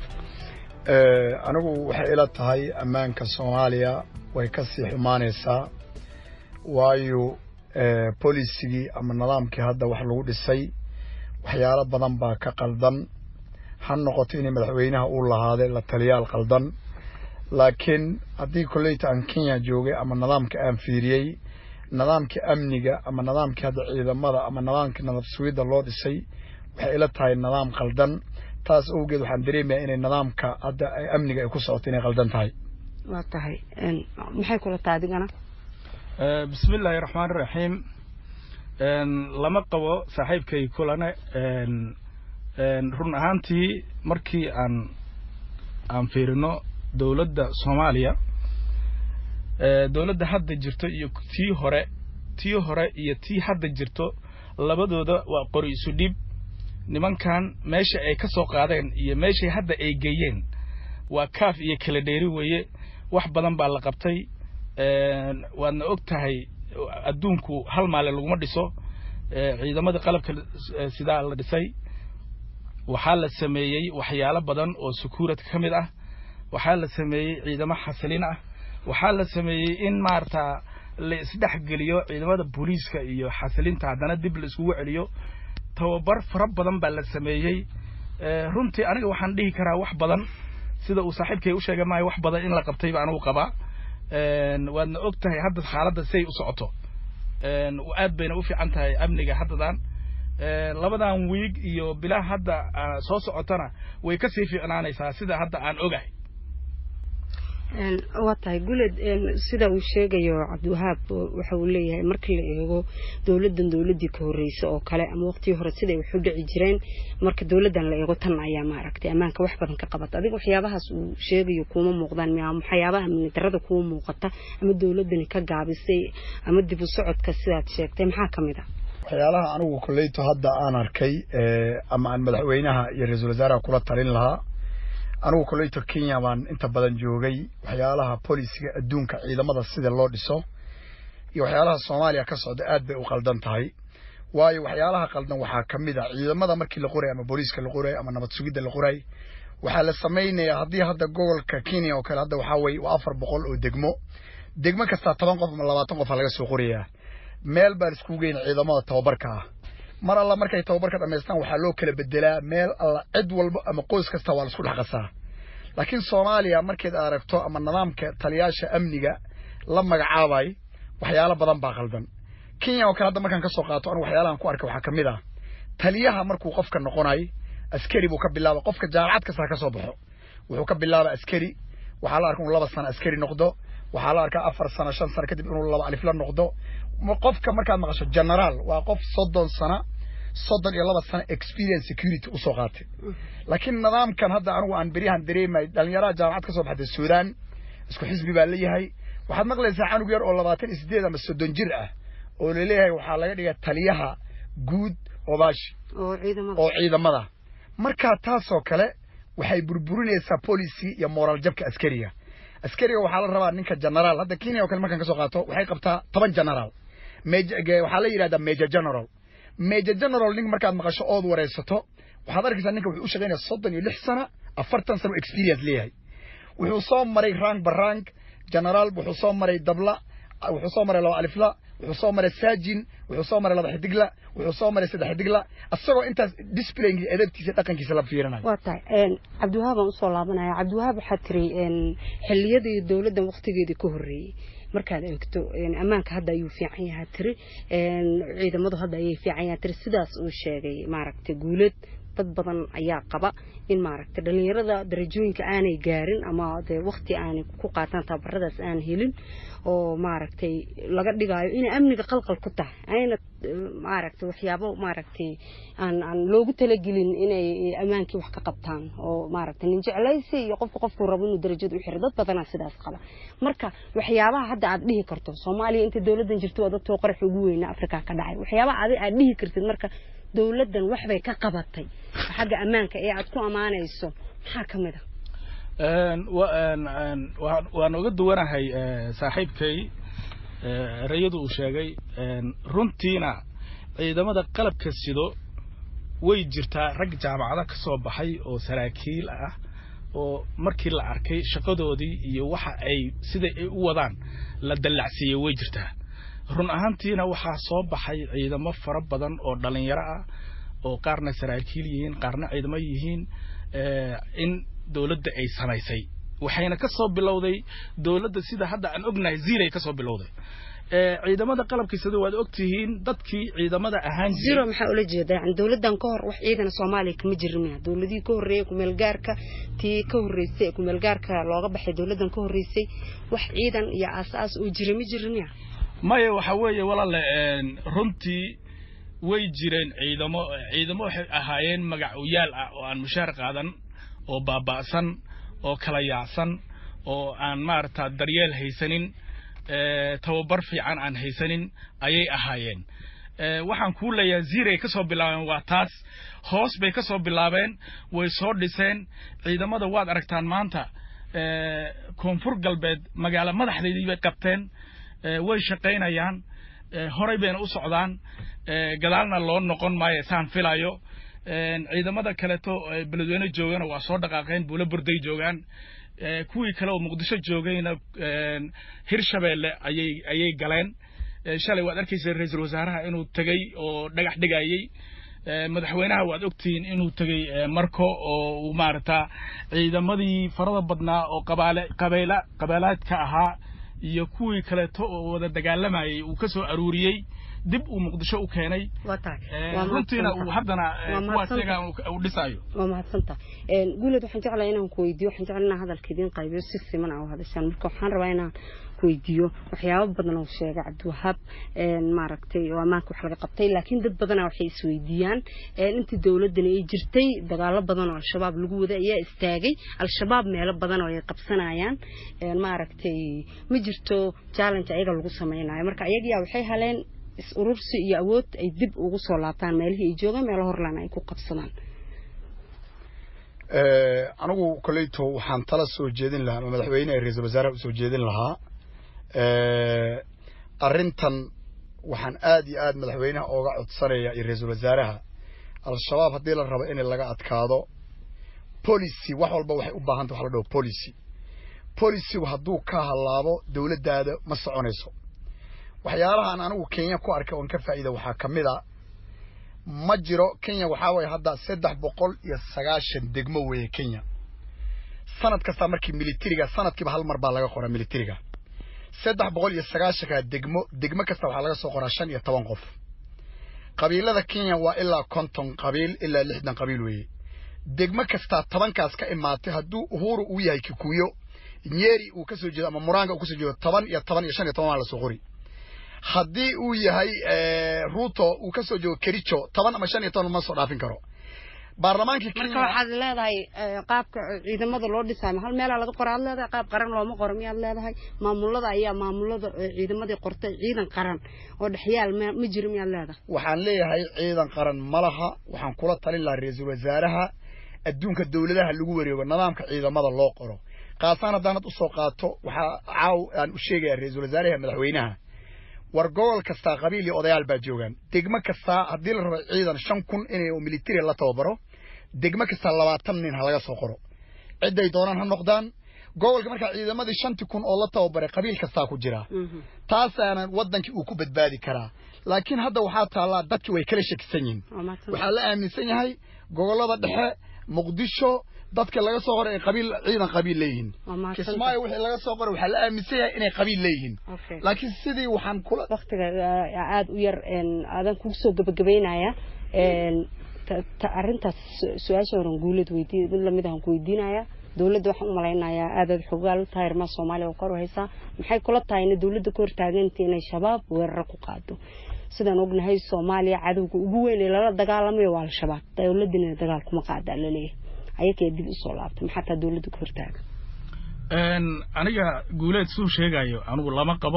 Eh, anigu waxay ila tahay ammaanka soomaaliya way ka sii xumaanaysaa waayo eh, polisigii ama nidaamkii hadda wax lagu dhisay waxyaalo badan baa ka qaldan ha noqoto inay madaxweynaha uu lahaaday la taliyaal qaldan laakiin haddii kolleyta aan kenya joogay ama nidaamka aan fiiriyey nidaamka amniga ama nidaamkii hadda ciidamada ama nidaamka nabad sugidda loo dhisay waxay ila tahay nidaam qaldan taas awgeed waxaan dareemayaa inay nidaamka hadda ay amniga ay ku socoto inay qaldan tahay waa tahay Een, maxay kula tahay adigana Eh, bismi illaahi raxmaan raxiim Een, lama qabo saaxiibkay kulane een, een, run ahaantii markii aan aan fiirino dowladda soomaaliya eh, dowladda hadda jirto iyo tii hore tii hore iyo tii hadda jirto labadooda waa qori isu dhib nimankan meesha ay ka soo qaadeen iyo meeshay hadda ay geeyeen waa kaaf iyo kala dheeri weeye wax badan baa la qabtay Een, waadna og tahay adduunku hal maale laguma dhiso Eh, ciidamada qalabka eh, sidaa la dhisay waxaa la sameeyey waxyaalo badan oo sukuurad ka mid ah waxaa la sameeyey ciidamo xasilin ah waxaa la sameeyey in maarata la isdhexgeliyo ciidamada booliiska iyo xasilinta haddana dib la iskugu celiyo tababar fara badan baa la sameeyey Eh, runtii aniga waxaan dhihi karaa wax badan sida uu saaxiibkay u sheegay maayo wax badan in la qabtay baa anigu qabaa Een, waadna og tahay hadda xaaladda siday u socoto Een, aad bayna u fiican tahay amniga haddadan Een, labadan wiig iyo bilaa hadda ah, soo socotana way kasii fiicnaanaysaa sida hadda aan ogahay Een, waa tahay guuleed een, sida uu sheegayo cabdiwahaab oo waxa uu leeyahay markii la eego dowladdan dowladdii ka horreysay oo kale ama waqtigii hore siday wax u dhici jireen marka dowladdan la eego tan ayaa maaragtay ammaanka wax badan ka qabata adiga waxyaabahaas uu sheegayo kuuma muuqdaan miya ama waxyaabaha amni darrada kuuma muuqata ama dowladdani ka gaabisay ama dib u socodka sidaad sheegtay maxaa ka mid ah waxyaalaha anigu kolleyto hadda aan arkay eh, ama aan madaxweynaha iyo ra-iisul wasaaraha kula talin lahaa anigu kolleyto kenya baan inta badan joogay waxyaalaha polisiga adduunka ciidamada sida loo dhiso iyo waxyaalaha soomaaliya ka socda aad bay u qaldan tahay waayo waxyaalaha qaldan waxaa ka mid a ciidamada markii la qoray ama booliiska la qoray ama nabad sugidda la qoray waxaa la samaynayaa haddii hadda gobolka kenya oo kale hadda waxaa weye waa afar boqol oo degmo degmo kastaa toban qof ama labaatan qof aa laga soo qorayaa meel baan iskugu geyna ciidamada tababarka ah mar alla markay tababarka dhammaystaan waxaa loo kala bedelaa meel alla cid walba ama qoys kasta waa laisku dhex qasaa laakiin soomaaliya markayd aragto ama nidaamka taliyaasha amniga la magacaabay waxyaalo badan baa qaldan kenya oo kale hadda markaan ka soo qaato anigu waxyaalahan ku arkay waxaa ka mid ah taliyaha markuu qofka noqonay askari buu ka bilaaba qofka jaamacad kasta ha ka soo baxo wuxuu ka bilaaba askari waxaa la arka inuu laba sano askari noqdo waxaa la arkaa afar sano shan sano kadib inuu laba alif la noqdo Ma- qofka markaad maqasho generaal waa qof soddon sano soddon iyo laba sano experience security usoo qaatay laakiin nidaamkan hadda anigu aan beryahan dareemay dhalinyaraha jaamacad ka soo baxday suudaan isku xisbi baa leeyahay waxaad maqlaysaa canug yar oo labaatan iyo sideed ama soddon jir ah oo laleeyahay waxaa laga dhigay taliyaha guud obaashi oo ciidamada oo ciidamada markaa taasoo kale waxay burburinaysaa policy iyo moral jabka askariga askariga waxaa la rabaa ninka generaal hadda kenya oo kale markaan kasoo qaato waxay qabtaa toban generaal Major- ge- waxaa la yidhahdaa major general major general nin markaad maqasho ood wareysato waxaad arkaysaa ninka wuxuu u shaqaynaya soddon iyo lix sana afartan sano experience leeyahay wuxuu soo maray rank barank generaal wuxuu soo maray dabla wuxuu soo maray laba alifla wuxuu soo maray saajin wuxuu soo maray laba xidigla wuxuu soo maray saddex xidigla asagoo intaas displaygiisa edabtiisa dhaqankiisa la fiirinayo waa tahay een, cabdiwahaab aan usoo laabanaya cabdiwahaab waxaa tiri een, xilliyadii dowladdan waqtigeedii ka horreeyey markaad eegto een, ammaanka hadda ayuu fiican yahaa tiri een, ciidamadu hadda ayay fiican yahaa tiri sidaas uu sheegay maaragtay guuleed dad badan ayaa qaba in maaragtay dhalinyarada darajooyinka aanay gaarin ama dee waqti aanay ku qaataan tababaradaas aan helin oo maaragtay laga dhigaayo inay amniga qalqal ku tahay ayna eh, maaragtay waxyaabo maaragtay aan aan loogu talagelin inay ammaankii wax ka qabtaan oo maaragtay nin jeclaysi iyo qofku qofku rabo inuu darajada u xiro dad badanaa sidaas qaba marka waxyaabaha hadda aad dhihi karto soomaaliya inta dowladdan jirto waa dadkoo qaraxi ugu weyna afrika ka dhacay waxyaabaha adi aad dhihi kartid marka dowladdan waxbay ka qabatay xagga ammaanka ee aad ku ammaanayso maxaa ka mid a Een, wa- een, een, waan waan uga duwanahay eh, saaxiibkay eh, erayadu uu sheegay een, runtiina ciidamada qalabka sido way jirtaa rag jaamacado ka soo baxay oo saraakiil ah oo markii la arkay shaqadoodii iyo waxa ay sida ay u wadaan la dallacsiiyey way jirtaa run ahaantiina waxaa soo baxay ciidamo fara badan oo dhalinyaro ah oo qaarna saraakiil yihiin qaarna ciidamo yihiin eh, in dowladda ay samaysay waxayna ka soo bilowday dowladda sida hadda aan ognahay ziiray ka soo bilowday Eh, ciidamada qalabkiisada waad ogtihiin dadkii ciidamada ahaan jiray- zero maxaa ula jeedaa yani dowladdan ka hor wax ciidana soomaaliya kama jirin miya dowladihii ka horreeyey kumeelgaarka tii ka horreysay ee kumeelgaarka looga baxay dowladdan ka horreysay wax ciidan iyo aas-aas oo jira ma jirin miya maya waxa weeye walaale een, runtii way jireen ciidamo ciidamo waxay ahaayeen magacuyaal ah oo aan mushaar qaadan oo baaba'san oo kala yaacsan oo aan maarata daryeel haysanin eh, tababar fiican aan haysanin ayay ahaayeen Eh, waxaan kuu leeyahay ziiray ka soo bilaabeen waa taas hoos bay ka soo bilaabeen way soo dhiseen ciidamada waad aragtaan maanta eh, koonfur galbeed magaalo madaxdeedii bay qabteen eh, way shaqaynayaan eh, horay bayna u socdaan eh, gadaalna loo noqon maayo saan filayo Eh, ciidamada kaleeto eh, beledweyne joogana waa soo dhaqaaqeen buulo burday joogaan Eh, kuwii kale oo muqdisho joogayna eh, hirshabeelle ayay ayay galeen Eh, shalay waad arkaysa ra-iisul wasaaraha inuu tegey oo dhagax dhigayey Eh, madaxweynaha waad ogtihiin inuu tegey eh, marko oo uu maarata ciidamadii farada badnaa oo qabaale qabeela qabeelaadka ahaa iyo kuwii kaleeto oo wada dagaalamayay uu ka soo aruuriyey dib uu muqdisho u keenay waa tahay Eh, Waa runtiina mahadsantahay. uu haddana eh, Waa kuwaas mahadsantahay. iyaga uu- uu dhisayo waa mahadsantaha Een, guuleed waxaan jeclahay inaan ku weydiiyo waxaan jeclahay inaan hadalka idiin qaybiyo si siman aa u hadashaan marka waxaan rabaa inaan ku weydiiyo waxyaabo badan oo sheegay cabdiwahaab een, maaragtay oo ammaanka wax laga qabtay laakiin dad badana waxay isweydiiyaan een, intii dowladani ay jirtay dagaalo badan oo al-shabaab lagu waday ayaa istaagay al-shabaab meelo badan oo ay qabsanayaan een, maaragtay ma jirto challenge ayaga lagu sameynayo marka ayagiyaa waxay heleen is urursi iyo awood ay dib ugu soo laabtaan meelihii ay joogaan meelo horlaan ay ku qabsadaan Eh, anigu koleyto waxaan tala soo jeedin lahaa ama madaxweyne ee ra-iisul wasaaraha usoo jeedin lahaa Eh, arrintan waxaan aad iyo aad madaxweynaha ooga codsanaya iyo ra-iisul wasaaraha al-shabaab haddii la rabo in laga adkaado policy wax walba waxay u baahan tahay wax la dhaho policy policygu hadduu ka halaabo dowladdaada ma soconayso waxyaalahan anigu kenya ku arkay oon ka faa'iida waxaa ka mid a ma jiro kenya waxaa waye hadda saddex boqol iyo sagaashan degmo weeye kenya sanad kasta markii militariga sanadkiiba hal mar baa laga qoraa militariga saddex boqol iyo sagaashanka degmo degmo kasta waxaa laga soo qoraa shan iyo toban qof qabiilada kenya waa ilaa konton qabiil ilaa lixdan qabiil weeye degmo kastaa tobankaas ka imaatay hadduu uhuru uu yahay kikuyo nyeri uu kasoo jeedo ama muranga uu kasoo jeedo toban iyo toban iyo shan iyo toban waa lasoo qori haddii uu yahay ruto uu kasoo jeedo kericho toban ama shan iyo toban ma soo dhaafin karo baarlamaankii marka waxaad leedahay qaabka ciidamada loo dhisaayo hal meelaa laga qora aad leedahay qaab qaran looma qoro miyaad leedahay maamulada ayaa maamulada ciidamadii qortay ciidan qaran oo dhexyaal ma jiro miyaad leedahay waxaan leeyahay ciidan qaran ma laha waxaan kula talin lahaa ra-iisul wasaaraha adduunka dowladaha lagu wareego nidaamka ciidamada loo qoro kaasaan haddaanad usoo qaato waxaa caaw aan u sheegaya ra-iisul wasaaraha madaxweynaha war gobol kastaa qabiil iyo odayaal baa joogaan degmo kastaa haddii la rabo ciidan shan kun inay military la tababaro degmo kastaa labaatan nin ha laga soo qoro cidday doonaan ha noqdaan gobolka markaa ciidamadii shantii kun oo la tababaray qabiil kastaa ku jira taasaana wadankii uu ku badbaadi karaa laakiin hadda waxaa taallaa dadki way kala shakisan yihin waxaa la aaminsan yahay gobolada dhexe muqdisho dadka laga soo qoray ay qabiil ciidan qabiil leeyihiin kismaayo wixii laga soo qoray waxaa la aaminsan yahay inay qabiil leeyihiin laakiin sidii waxaan kula waktiga aada u yar aadan kugu soo gabagabaynaya arrintaas su-aasha horan guulad weydiiy mid lamid ahan ku weydiinaya dowladda waxaan u malaynayaa aadaad xogaal u tahay arrimaha soomaaliya oo kor u haysaa maxay kula tahay ina dowladda ka hortaaganta inay shabaab weeraro ku qaado sidaan ognahay soomaaliya cadowga ugu weyn ee lala dagaalamayo waa al-shabaab dowladina dagaal kuma qaadaa laleeyahay ayakee dib usoo laabtay maxaa taa dowladda ka hortaaga aniga guuleed suu sheegayo anigu lama qabo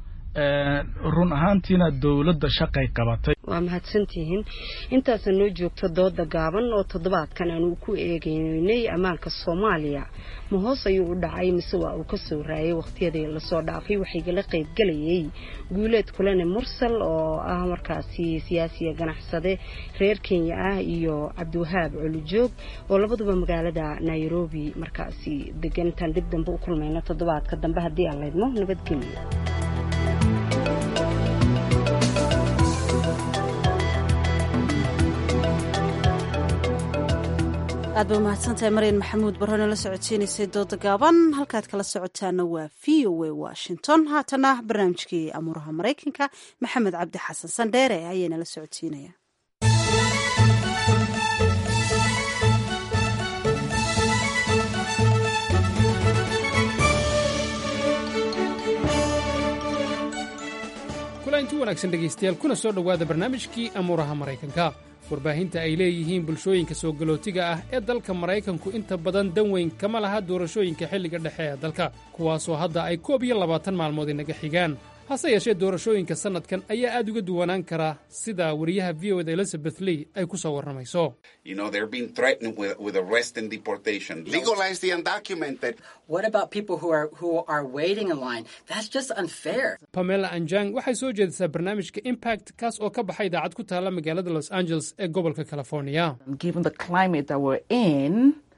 run ahaantiina dowladda shaqay qabatay waa mahadsantihiin intaasa noo joogto dooda gaaban oo toddobaadkan aanu ku eegeynay ammaanka soomaaliya ma hoos ayuu u dhacay mise waa uu kasoo raayay wakhtiyadii lasoo dhaafay waxaygala qaybgelayay guuleed kulane mursal oo ah markaasi siyaasiya ganacsade reer kenya ah iyo cabdiwahaab colujoog oo labaduba magaalada nairobi markaasi degan intaan dib dambe u kulmayno toddobaadka dambe haddii aan laydmo nabadgelyo aad ba umahadsantahay maryan maxamuud barrone la socodsiinaysay dooda gaaban halkaad kala socotaana waa v o a washington haatana barnaamijkii amuuraha maraykanka maxamed cabdi xasan sandheere ayaana la socodsiinaya kulanti wanaagsan dhegaystayaal kuna soo dhowaada barnaamijkii amuuraha maraykanka warbaahinta ay leeyihiin bulshooyinka soo galootiga ah ee dalka maraykanku inta badan dan weyn kama laha doorashooyinka xilliga dhexe ee dalka kuwaasoo hadda ay koob iyo labaatan maalmood inaga xigaan hase yeeshee doorashooyinka sannadkan ayaa aad uga duwanaan kara sida wariyaha v o da elizabeth lee ay ku soo warramayso You know, they're being threatened with, with arrest and deportation. Legalize the undocumented. What about people who are who are waiting in line? That's just unfair. pamela anjang waxay soo jeedisaa barnaamijka impact kaas oo ka baxay idaacad ku taalla magaalada los angeles ee gobolka california given the climate that we're in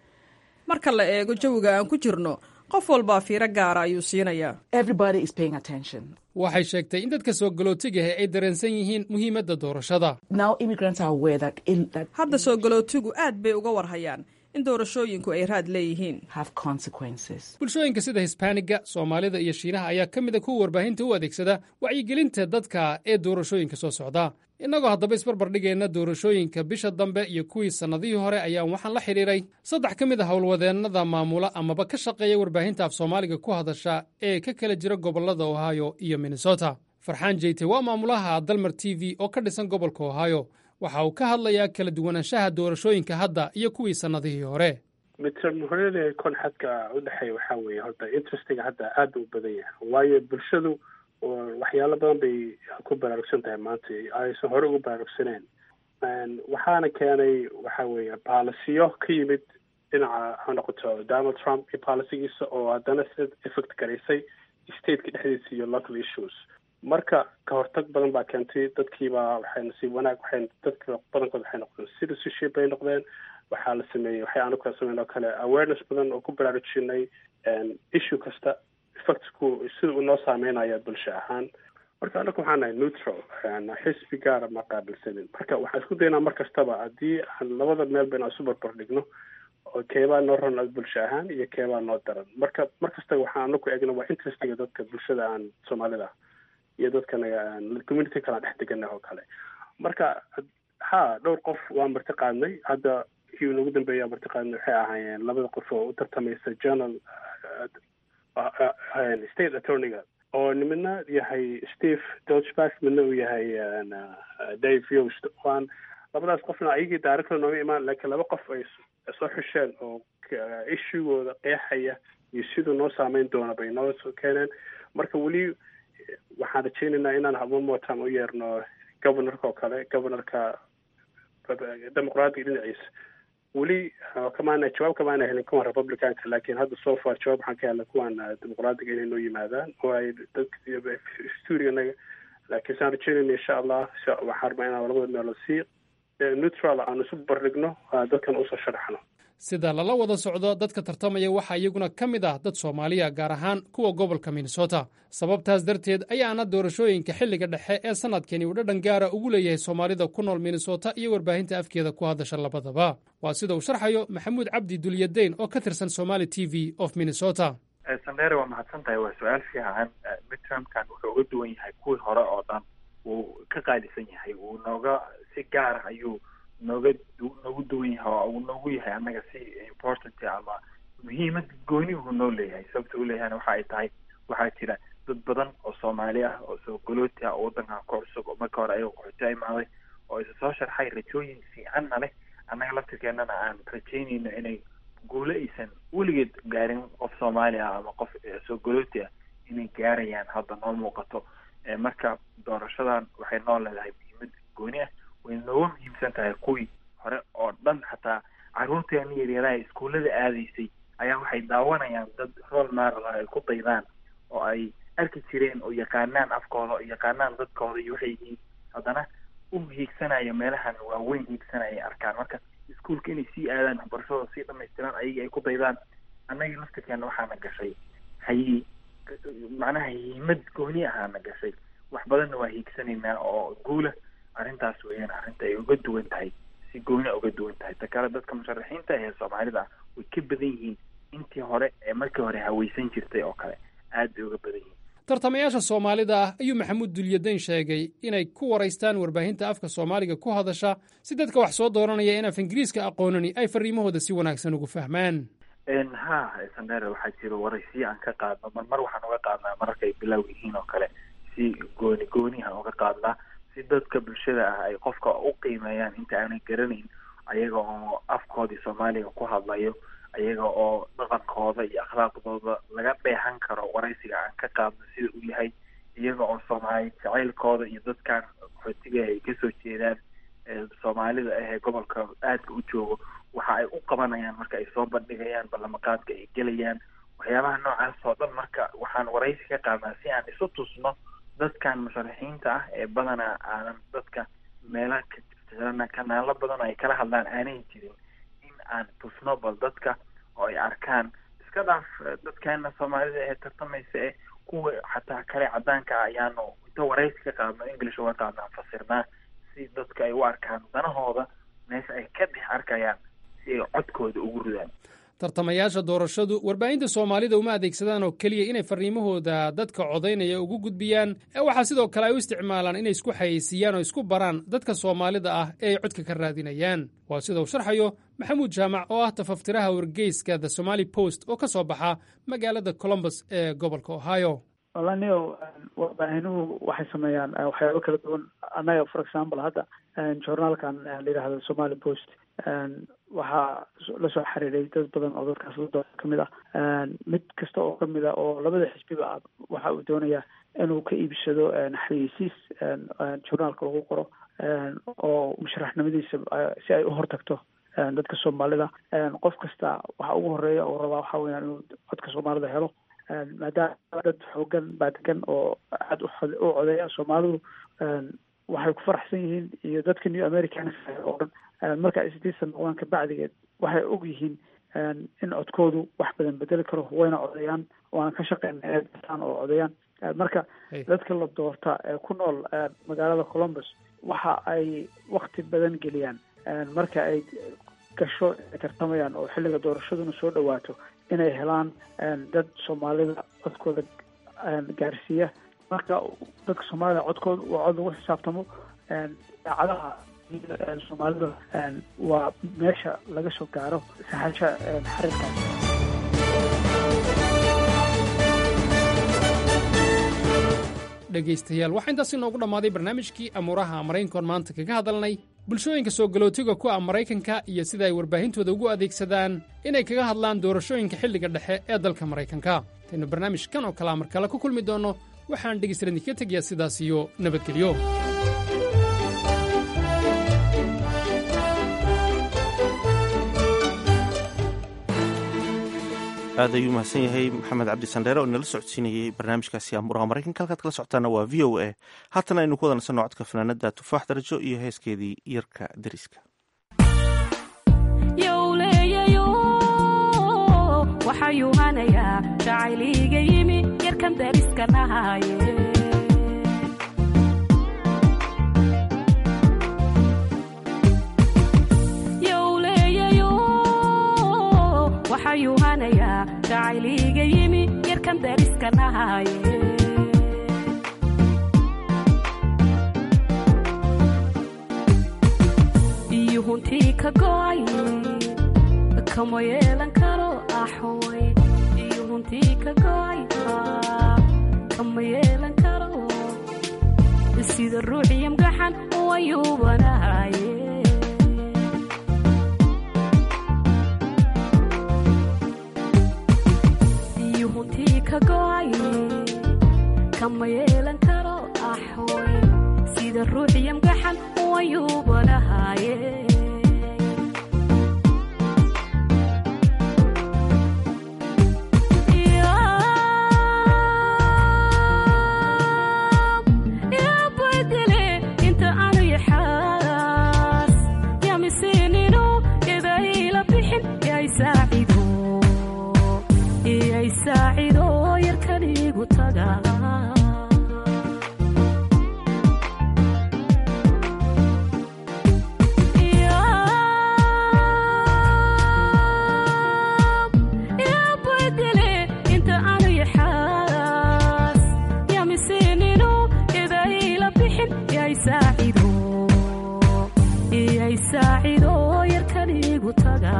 marka la eego jawiga aan ku jirno qof walbaa fiiro gaara ayuu siinayaa everybody is paying attention waxay sheegtay in dadka soo galootigaha ay dareensan yihiin muhiimadda doorashada now immigrants are aware that, il, that hadda soo galootigu aad bay uga warhayaan in doorashooyinku ay raad leeyihiin have consequences bulshooyinka sida hisbaaniga soomaalida iyo shiinaha ayaa ka mid a kuwa warbaahinta u adeegsada wacyigelinta dadka ee doorashooyinka soo socda innagoo haddaba isbarbar dhigayna doorashooyinka bisha dambe iyo kuwii sannadihii hore ayaan waxaan la xidhiiray saddex ka mid a howlwadeennada maamula amaba ka shaqeeya warbaahinta af soomaaliga ku hadasha ee ka kala jira gobollada ohio iyo minnesota farxaan jeyte waa maamulaha dalmar t v oo ka dhisan gobolka ohio waxa uu ka hadlayaa kala duwanaanshaha doorashooyinka hadda iyo kuwii sannadihii hore midtermhorada kon xadka udhexeeya waxaa weeye horta interestiga hadda aada u badan yahay waayo bulshadu waxyaalo badan bay ku baraarugsan tahay maanta aysan hore ugu baraarugsaneen waxaana keenay waxa weeye baalisiyo ka yimid dhinaca ha noqoto donald trump iyo baalisigiisa oo haddana si effect garaysay stateka dhexdiisa iyo local issues marka ka hortag badan baa keentay dadkiibaa waxay nasiib wanaag waxay dadka badankood waxay noqdeen citizenship bay noqdeen waxaa la sameeyey waxay aanu kala sameyn oo kale awareness badan oo ku baraarujinay issue kasta effectku sida uu noo saameynaya bulsho ahaan marka anaku waxaan nahay neutral xisbi gaara ma qaabilsanin marka waxaan isku daynaa mar kastaba haddii aan labada meelba inaan isu barbar dhigno oo keebaa noo ron bulsho ahaan iyo keebaa noo daran marka mar kasta waxaan anaku eegna waa interestiga dadka bulshada aan soomaalida iyo dadkanaga community kalaan dhex deganah oo kale marka ha dhowr qof waa marti qaadnay hadda kii nagu dambeeya marti qaadnay waxay ahaayeen labada qof oo u tartamaysa journal state attorneyga oo midna yahay steve dodgeback midna uu yahay dave yost waan labadaas qofna ayagii director nooga imaan laakiin laba qof ay soo xisheen oo ishugooda qeexaya iyo siduu noo saameyn doona bay noo soo keeneen marka weli waxaan rajaynaynaa inaan one more time u yeerno governorka oo kale governorka dimuqraadiga dhinaciisa weli kamaana jawaab kamaana helin kuwan republicanka laakiin hadda so far jawaab waxaan ka helnay kuwan dimuqraadiga inay noo yimaadaan oo ay dadka stuuriganaga laakiin saan rajaynayna insha allah waxaan rabaa inaan labada meelood si neutral aan isu bardhigno dadkan usoo sharaxno sida lala wada socdo dadka tartamaya waxaa iyaguna ka mid ah dad soomaaliya gaar ahaan kuwa gobolka minnesota sababtaas darteed ayaana doorashooyinka xilliga dhexe ee sannadkani uu dhadhan gaara ugu leeyahay soomaalida ku nool minnesota iyo warbaahinta afkeeda ku hadasha labadaba waa sida uu sharxayo maxamuud cabdi dulyadeyn oo ka tirsan somali t v of minnesota sandere waa mahadsan tahay waa su-aal fiican midtermkan wuxuu uga duwan yahay kuwii hore oo dhan wuu ka qaalisan yahay wuu nooga si gaara ayuu nooga noogu duwan yahay oo uu noogu yahay annaga si important ama muhiimad gooni uu noo leeyahay sababta u leeyahayna waxa ay tahay waxaa jira dad badan oo soomaali ah oo soo golooti ah oo waddankan ku cusub oo marka hore ayago qaxooti imaaday oo isa soo sharxay rajooyin fiicanna leh annaga laftirkeennana aan rajaynayno inay guulo aysan weligeed gaarin qof soomaali ah ama qof soo golooti ah inay gaarayaan hadda noo muuqato marka doorashadan waxay noo leedahay muhiimad gooni ah way nooga muhiimsan tahay kuwii hore oo dhan xataa carruurteena yaryaraha iskuullada aadaysay ayaa waxay daawanayaan dad rool maaral ah ay ku daydaan oo ay arki jireen oo yaqaanaan afkooda oo yaqaanaan dadkooda iyo waxay yihiin haddana u hiigsanaya meelahan waaweyn hiigsanaya ay arkaan marka iskuulka inay sii aadaan waxbarashadooda sii dhamaystiran ayagii ay ku daydaan annagii laftirkeena waxaana gashay hayi macnaha hiimad gooni ahaana gashay wax badanna waa hiigsanaynaa oo guula arrintaas weeyaan arrinta ay uga duwan tahay si gooni uga duwan tahay ta kale dadka musharaxiinta ee soomaalida ah way ka badan yihiin intii hore ee markii hore haweysan jirtay oo kale aad bay uga badan yihiin tartamayaasha soomaalida ah ayuu maxamuud dulyadeyn sheegay inay ku waraystaan warbaahinta afka soomaaliga ku hadasha si dadka wax soo dooranaya in af ingiriiska aqoonani ay fariimahooda si wanaagsan ugu fahmaan ha sandere waxaa jira waraysiyo aan ka qaadno mar mar waxaan uga qaadnaa mararka ay bilow yihiin oo kale si gooni goonihan uga qaadnaa si dadka bulshada ah ay qofka u qiimeeyaan inta aanay garanayn ayaga oo afkoodii soomaaliga ku hadlayo ayaga oo dhaqankooda iyo akhlaaqdooda laga dheehan karo waraysiga aan ka qaadno sida uu yahay iyaga oo soomaali jacaylkooda iyo dadkan qaxootiga ay kasoo jeedaan soomaalida ah ee gobolka aadka u joogo waxa ay u qabanayaan marka ay soo bandhigayaan ballamaqaadka ay gelayaan waxyaabaha noocaas oo dhan marka waxaan waraysi ka qaadnaa si aan isu tusno dadkan musharaxiinta ah ee badanaa aanan dadka meelaha ka jirana kanaalo badan oo ay kala hadlaan aanay jirin in aan tusno bal dadka oo ay arkaan iska dhaaf dadkeena soomaalida ee tartamaysa ee kuwa xataa kale cadaanka ah ayaanu inta waraysi ka qaadno english uga qaadnaa fasirnaa si dadka ay u arkaan danahooda meesha ay ka dhex arkayaan si ay codkooda ugu ridaan tartamayaasha doorashadu warbaahinta soomaalida uma adeegsadaan oo keliya inay farriimahooda dadka codaynaya ugu gudbiyaan ee waxaa sidoo kale ay u isticmaalaan inay isku xayeysiiyaan oo isku baraan dadka soomaalida ah ee ay codka ka raadinayaan waa sida uu sharxayo maxamuud jaamac oo ah tafaftiraha wargeyska the somali post oo ka soo baxa magaalada colombus ee gobolka ohio walaniyo warbaahinuhu waxay sameeyaan waxyaabo kala duwan annaga for example hadda journaalkan la yidhaahdo somali post waxaa lasoo xiriiray dad badan oo dadkaas la kamid ah mid kasta oo kamid ah oo labada xisbiba ah waxa uu doonayaa inuu ka iibsado xayeysiis journaalka lagu qoro oo musharaxnimadiisa si ay u hortagto dadka soomaalida qof kasta waxa ugu horeeya oo rabaa waxa weyaan inuu codka soomaalida helo maadaama dad xoogan baa degan oo aada u codeeya soomaalidu waxay ku faraxsan yihiin iyo dadka new american oo dhan marka ay sideed sana noqdaan kabacdigeed waxay og yihiin in codkoodu wax badan bedeli karo wayna codeeyaan waana ka shaqeyna eetaan oo codeeyaan marka dadka la doorta ee ku nool magaalada columbus waxa ay wakti badan geliyaan marka ay gasho ay tartamayaan oo xilliga doorashaduna soo dhawaato inay helaan dad soomaalida codkooda gaarsiiya marka dadka soomaalida codkooda waa cod lagu xisaabtamo daacadaha soomaalida waa meesha laga soo gaaro saxasha xariirkaas dhegaystayaal waxaa intaas inoogu dhammaaday barnaamijkii amuuraha maraykankoon maanta kaga hadalnay bulshooyinka soo galootiga ku ah maraykanka iyo sida ay warbaahintooda ugu adeegsadaan inay kaga hadlaan doorashooyinka xilliga dhexe ee dalka maraykanka intaynu barnaamijkan oo kalea mar kale ku kulmi doonno waxaan dhegaystayaal idinka tegayaa sidaas iyo nabadgelyo aad ayuu mahadsan yahay maxamed cabdi sandheere oo inala socodsiinayey barnaamijkaasi amuuraha maraykanka halkaad kala socotaana waa v o a haatana aynu ku wadansano codka fanaanada tufaax darajo iyo heeskeedii yarka deriska yowleeyayo waxayuu hanayaa jacayliiga yimi yarkan dariska nahaaye waxayuu hanayaa jacayliiga yimi yarkan dariska nahaaye iyo huntii ka go'ay kama yeelan karo axoy iyo huntii ka go'ay kama yeelan karo sida ruuxiyo mgaxan wayuubanahaye kama yeelan karo axoy sida ruuxiyo mgaxan wayuubanahaaye badele inta aanu yaxaas yamisinino idayla bixin yay saacido iyay saacido yarkanigu taga badele inta aanu yaxaas yamisinino idayla bixin yay saacido iyay saacido yarkanigu taga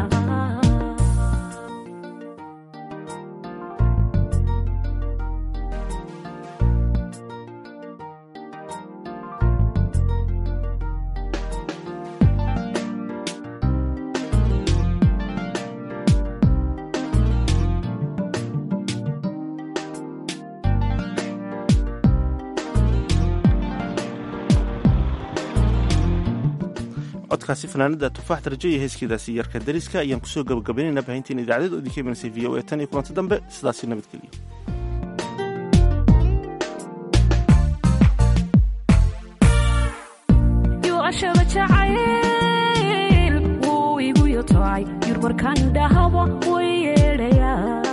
codkaasi fanaanada tufaax darajo iyo heeskeedaasi yarka dariska ayaan kusoo gabagabaynaynaa baahintiin idaacaded oo idinka imaneysay v o a tan iyo kulanti dambe sidaasi nabadgeliyo yuashaba jacayl wuu igu yotocay yurmarkan dhahaba way yeedhayaa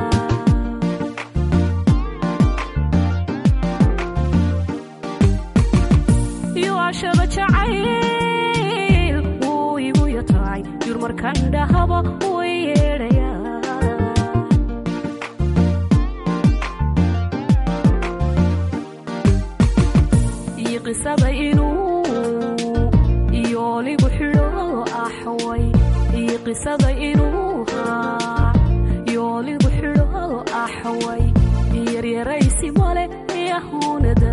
yuashaba jacayl wuu igu yotocay yurmarkan dhahaba way yeedhayaa iyo qisada inuu iyooligu xidho axway iyo qisada inuu haa yooligu xidho axway yaryaraysi male yahunada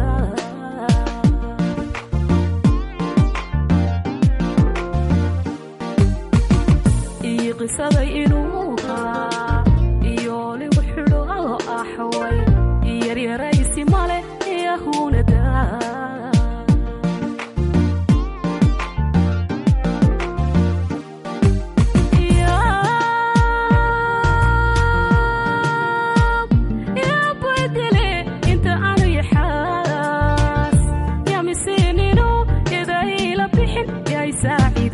iyo qisada inuu haa iyooligu xidho axway yaryaraysi male yahunada badele inta aanu yaxaas yamisinino idayla bixin yay saacido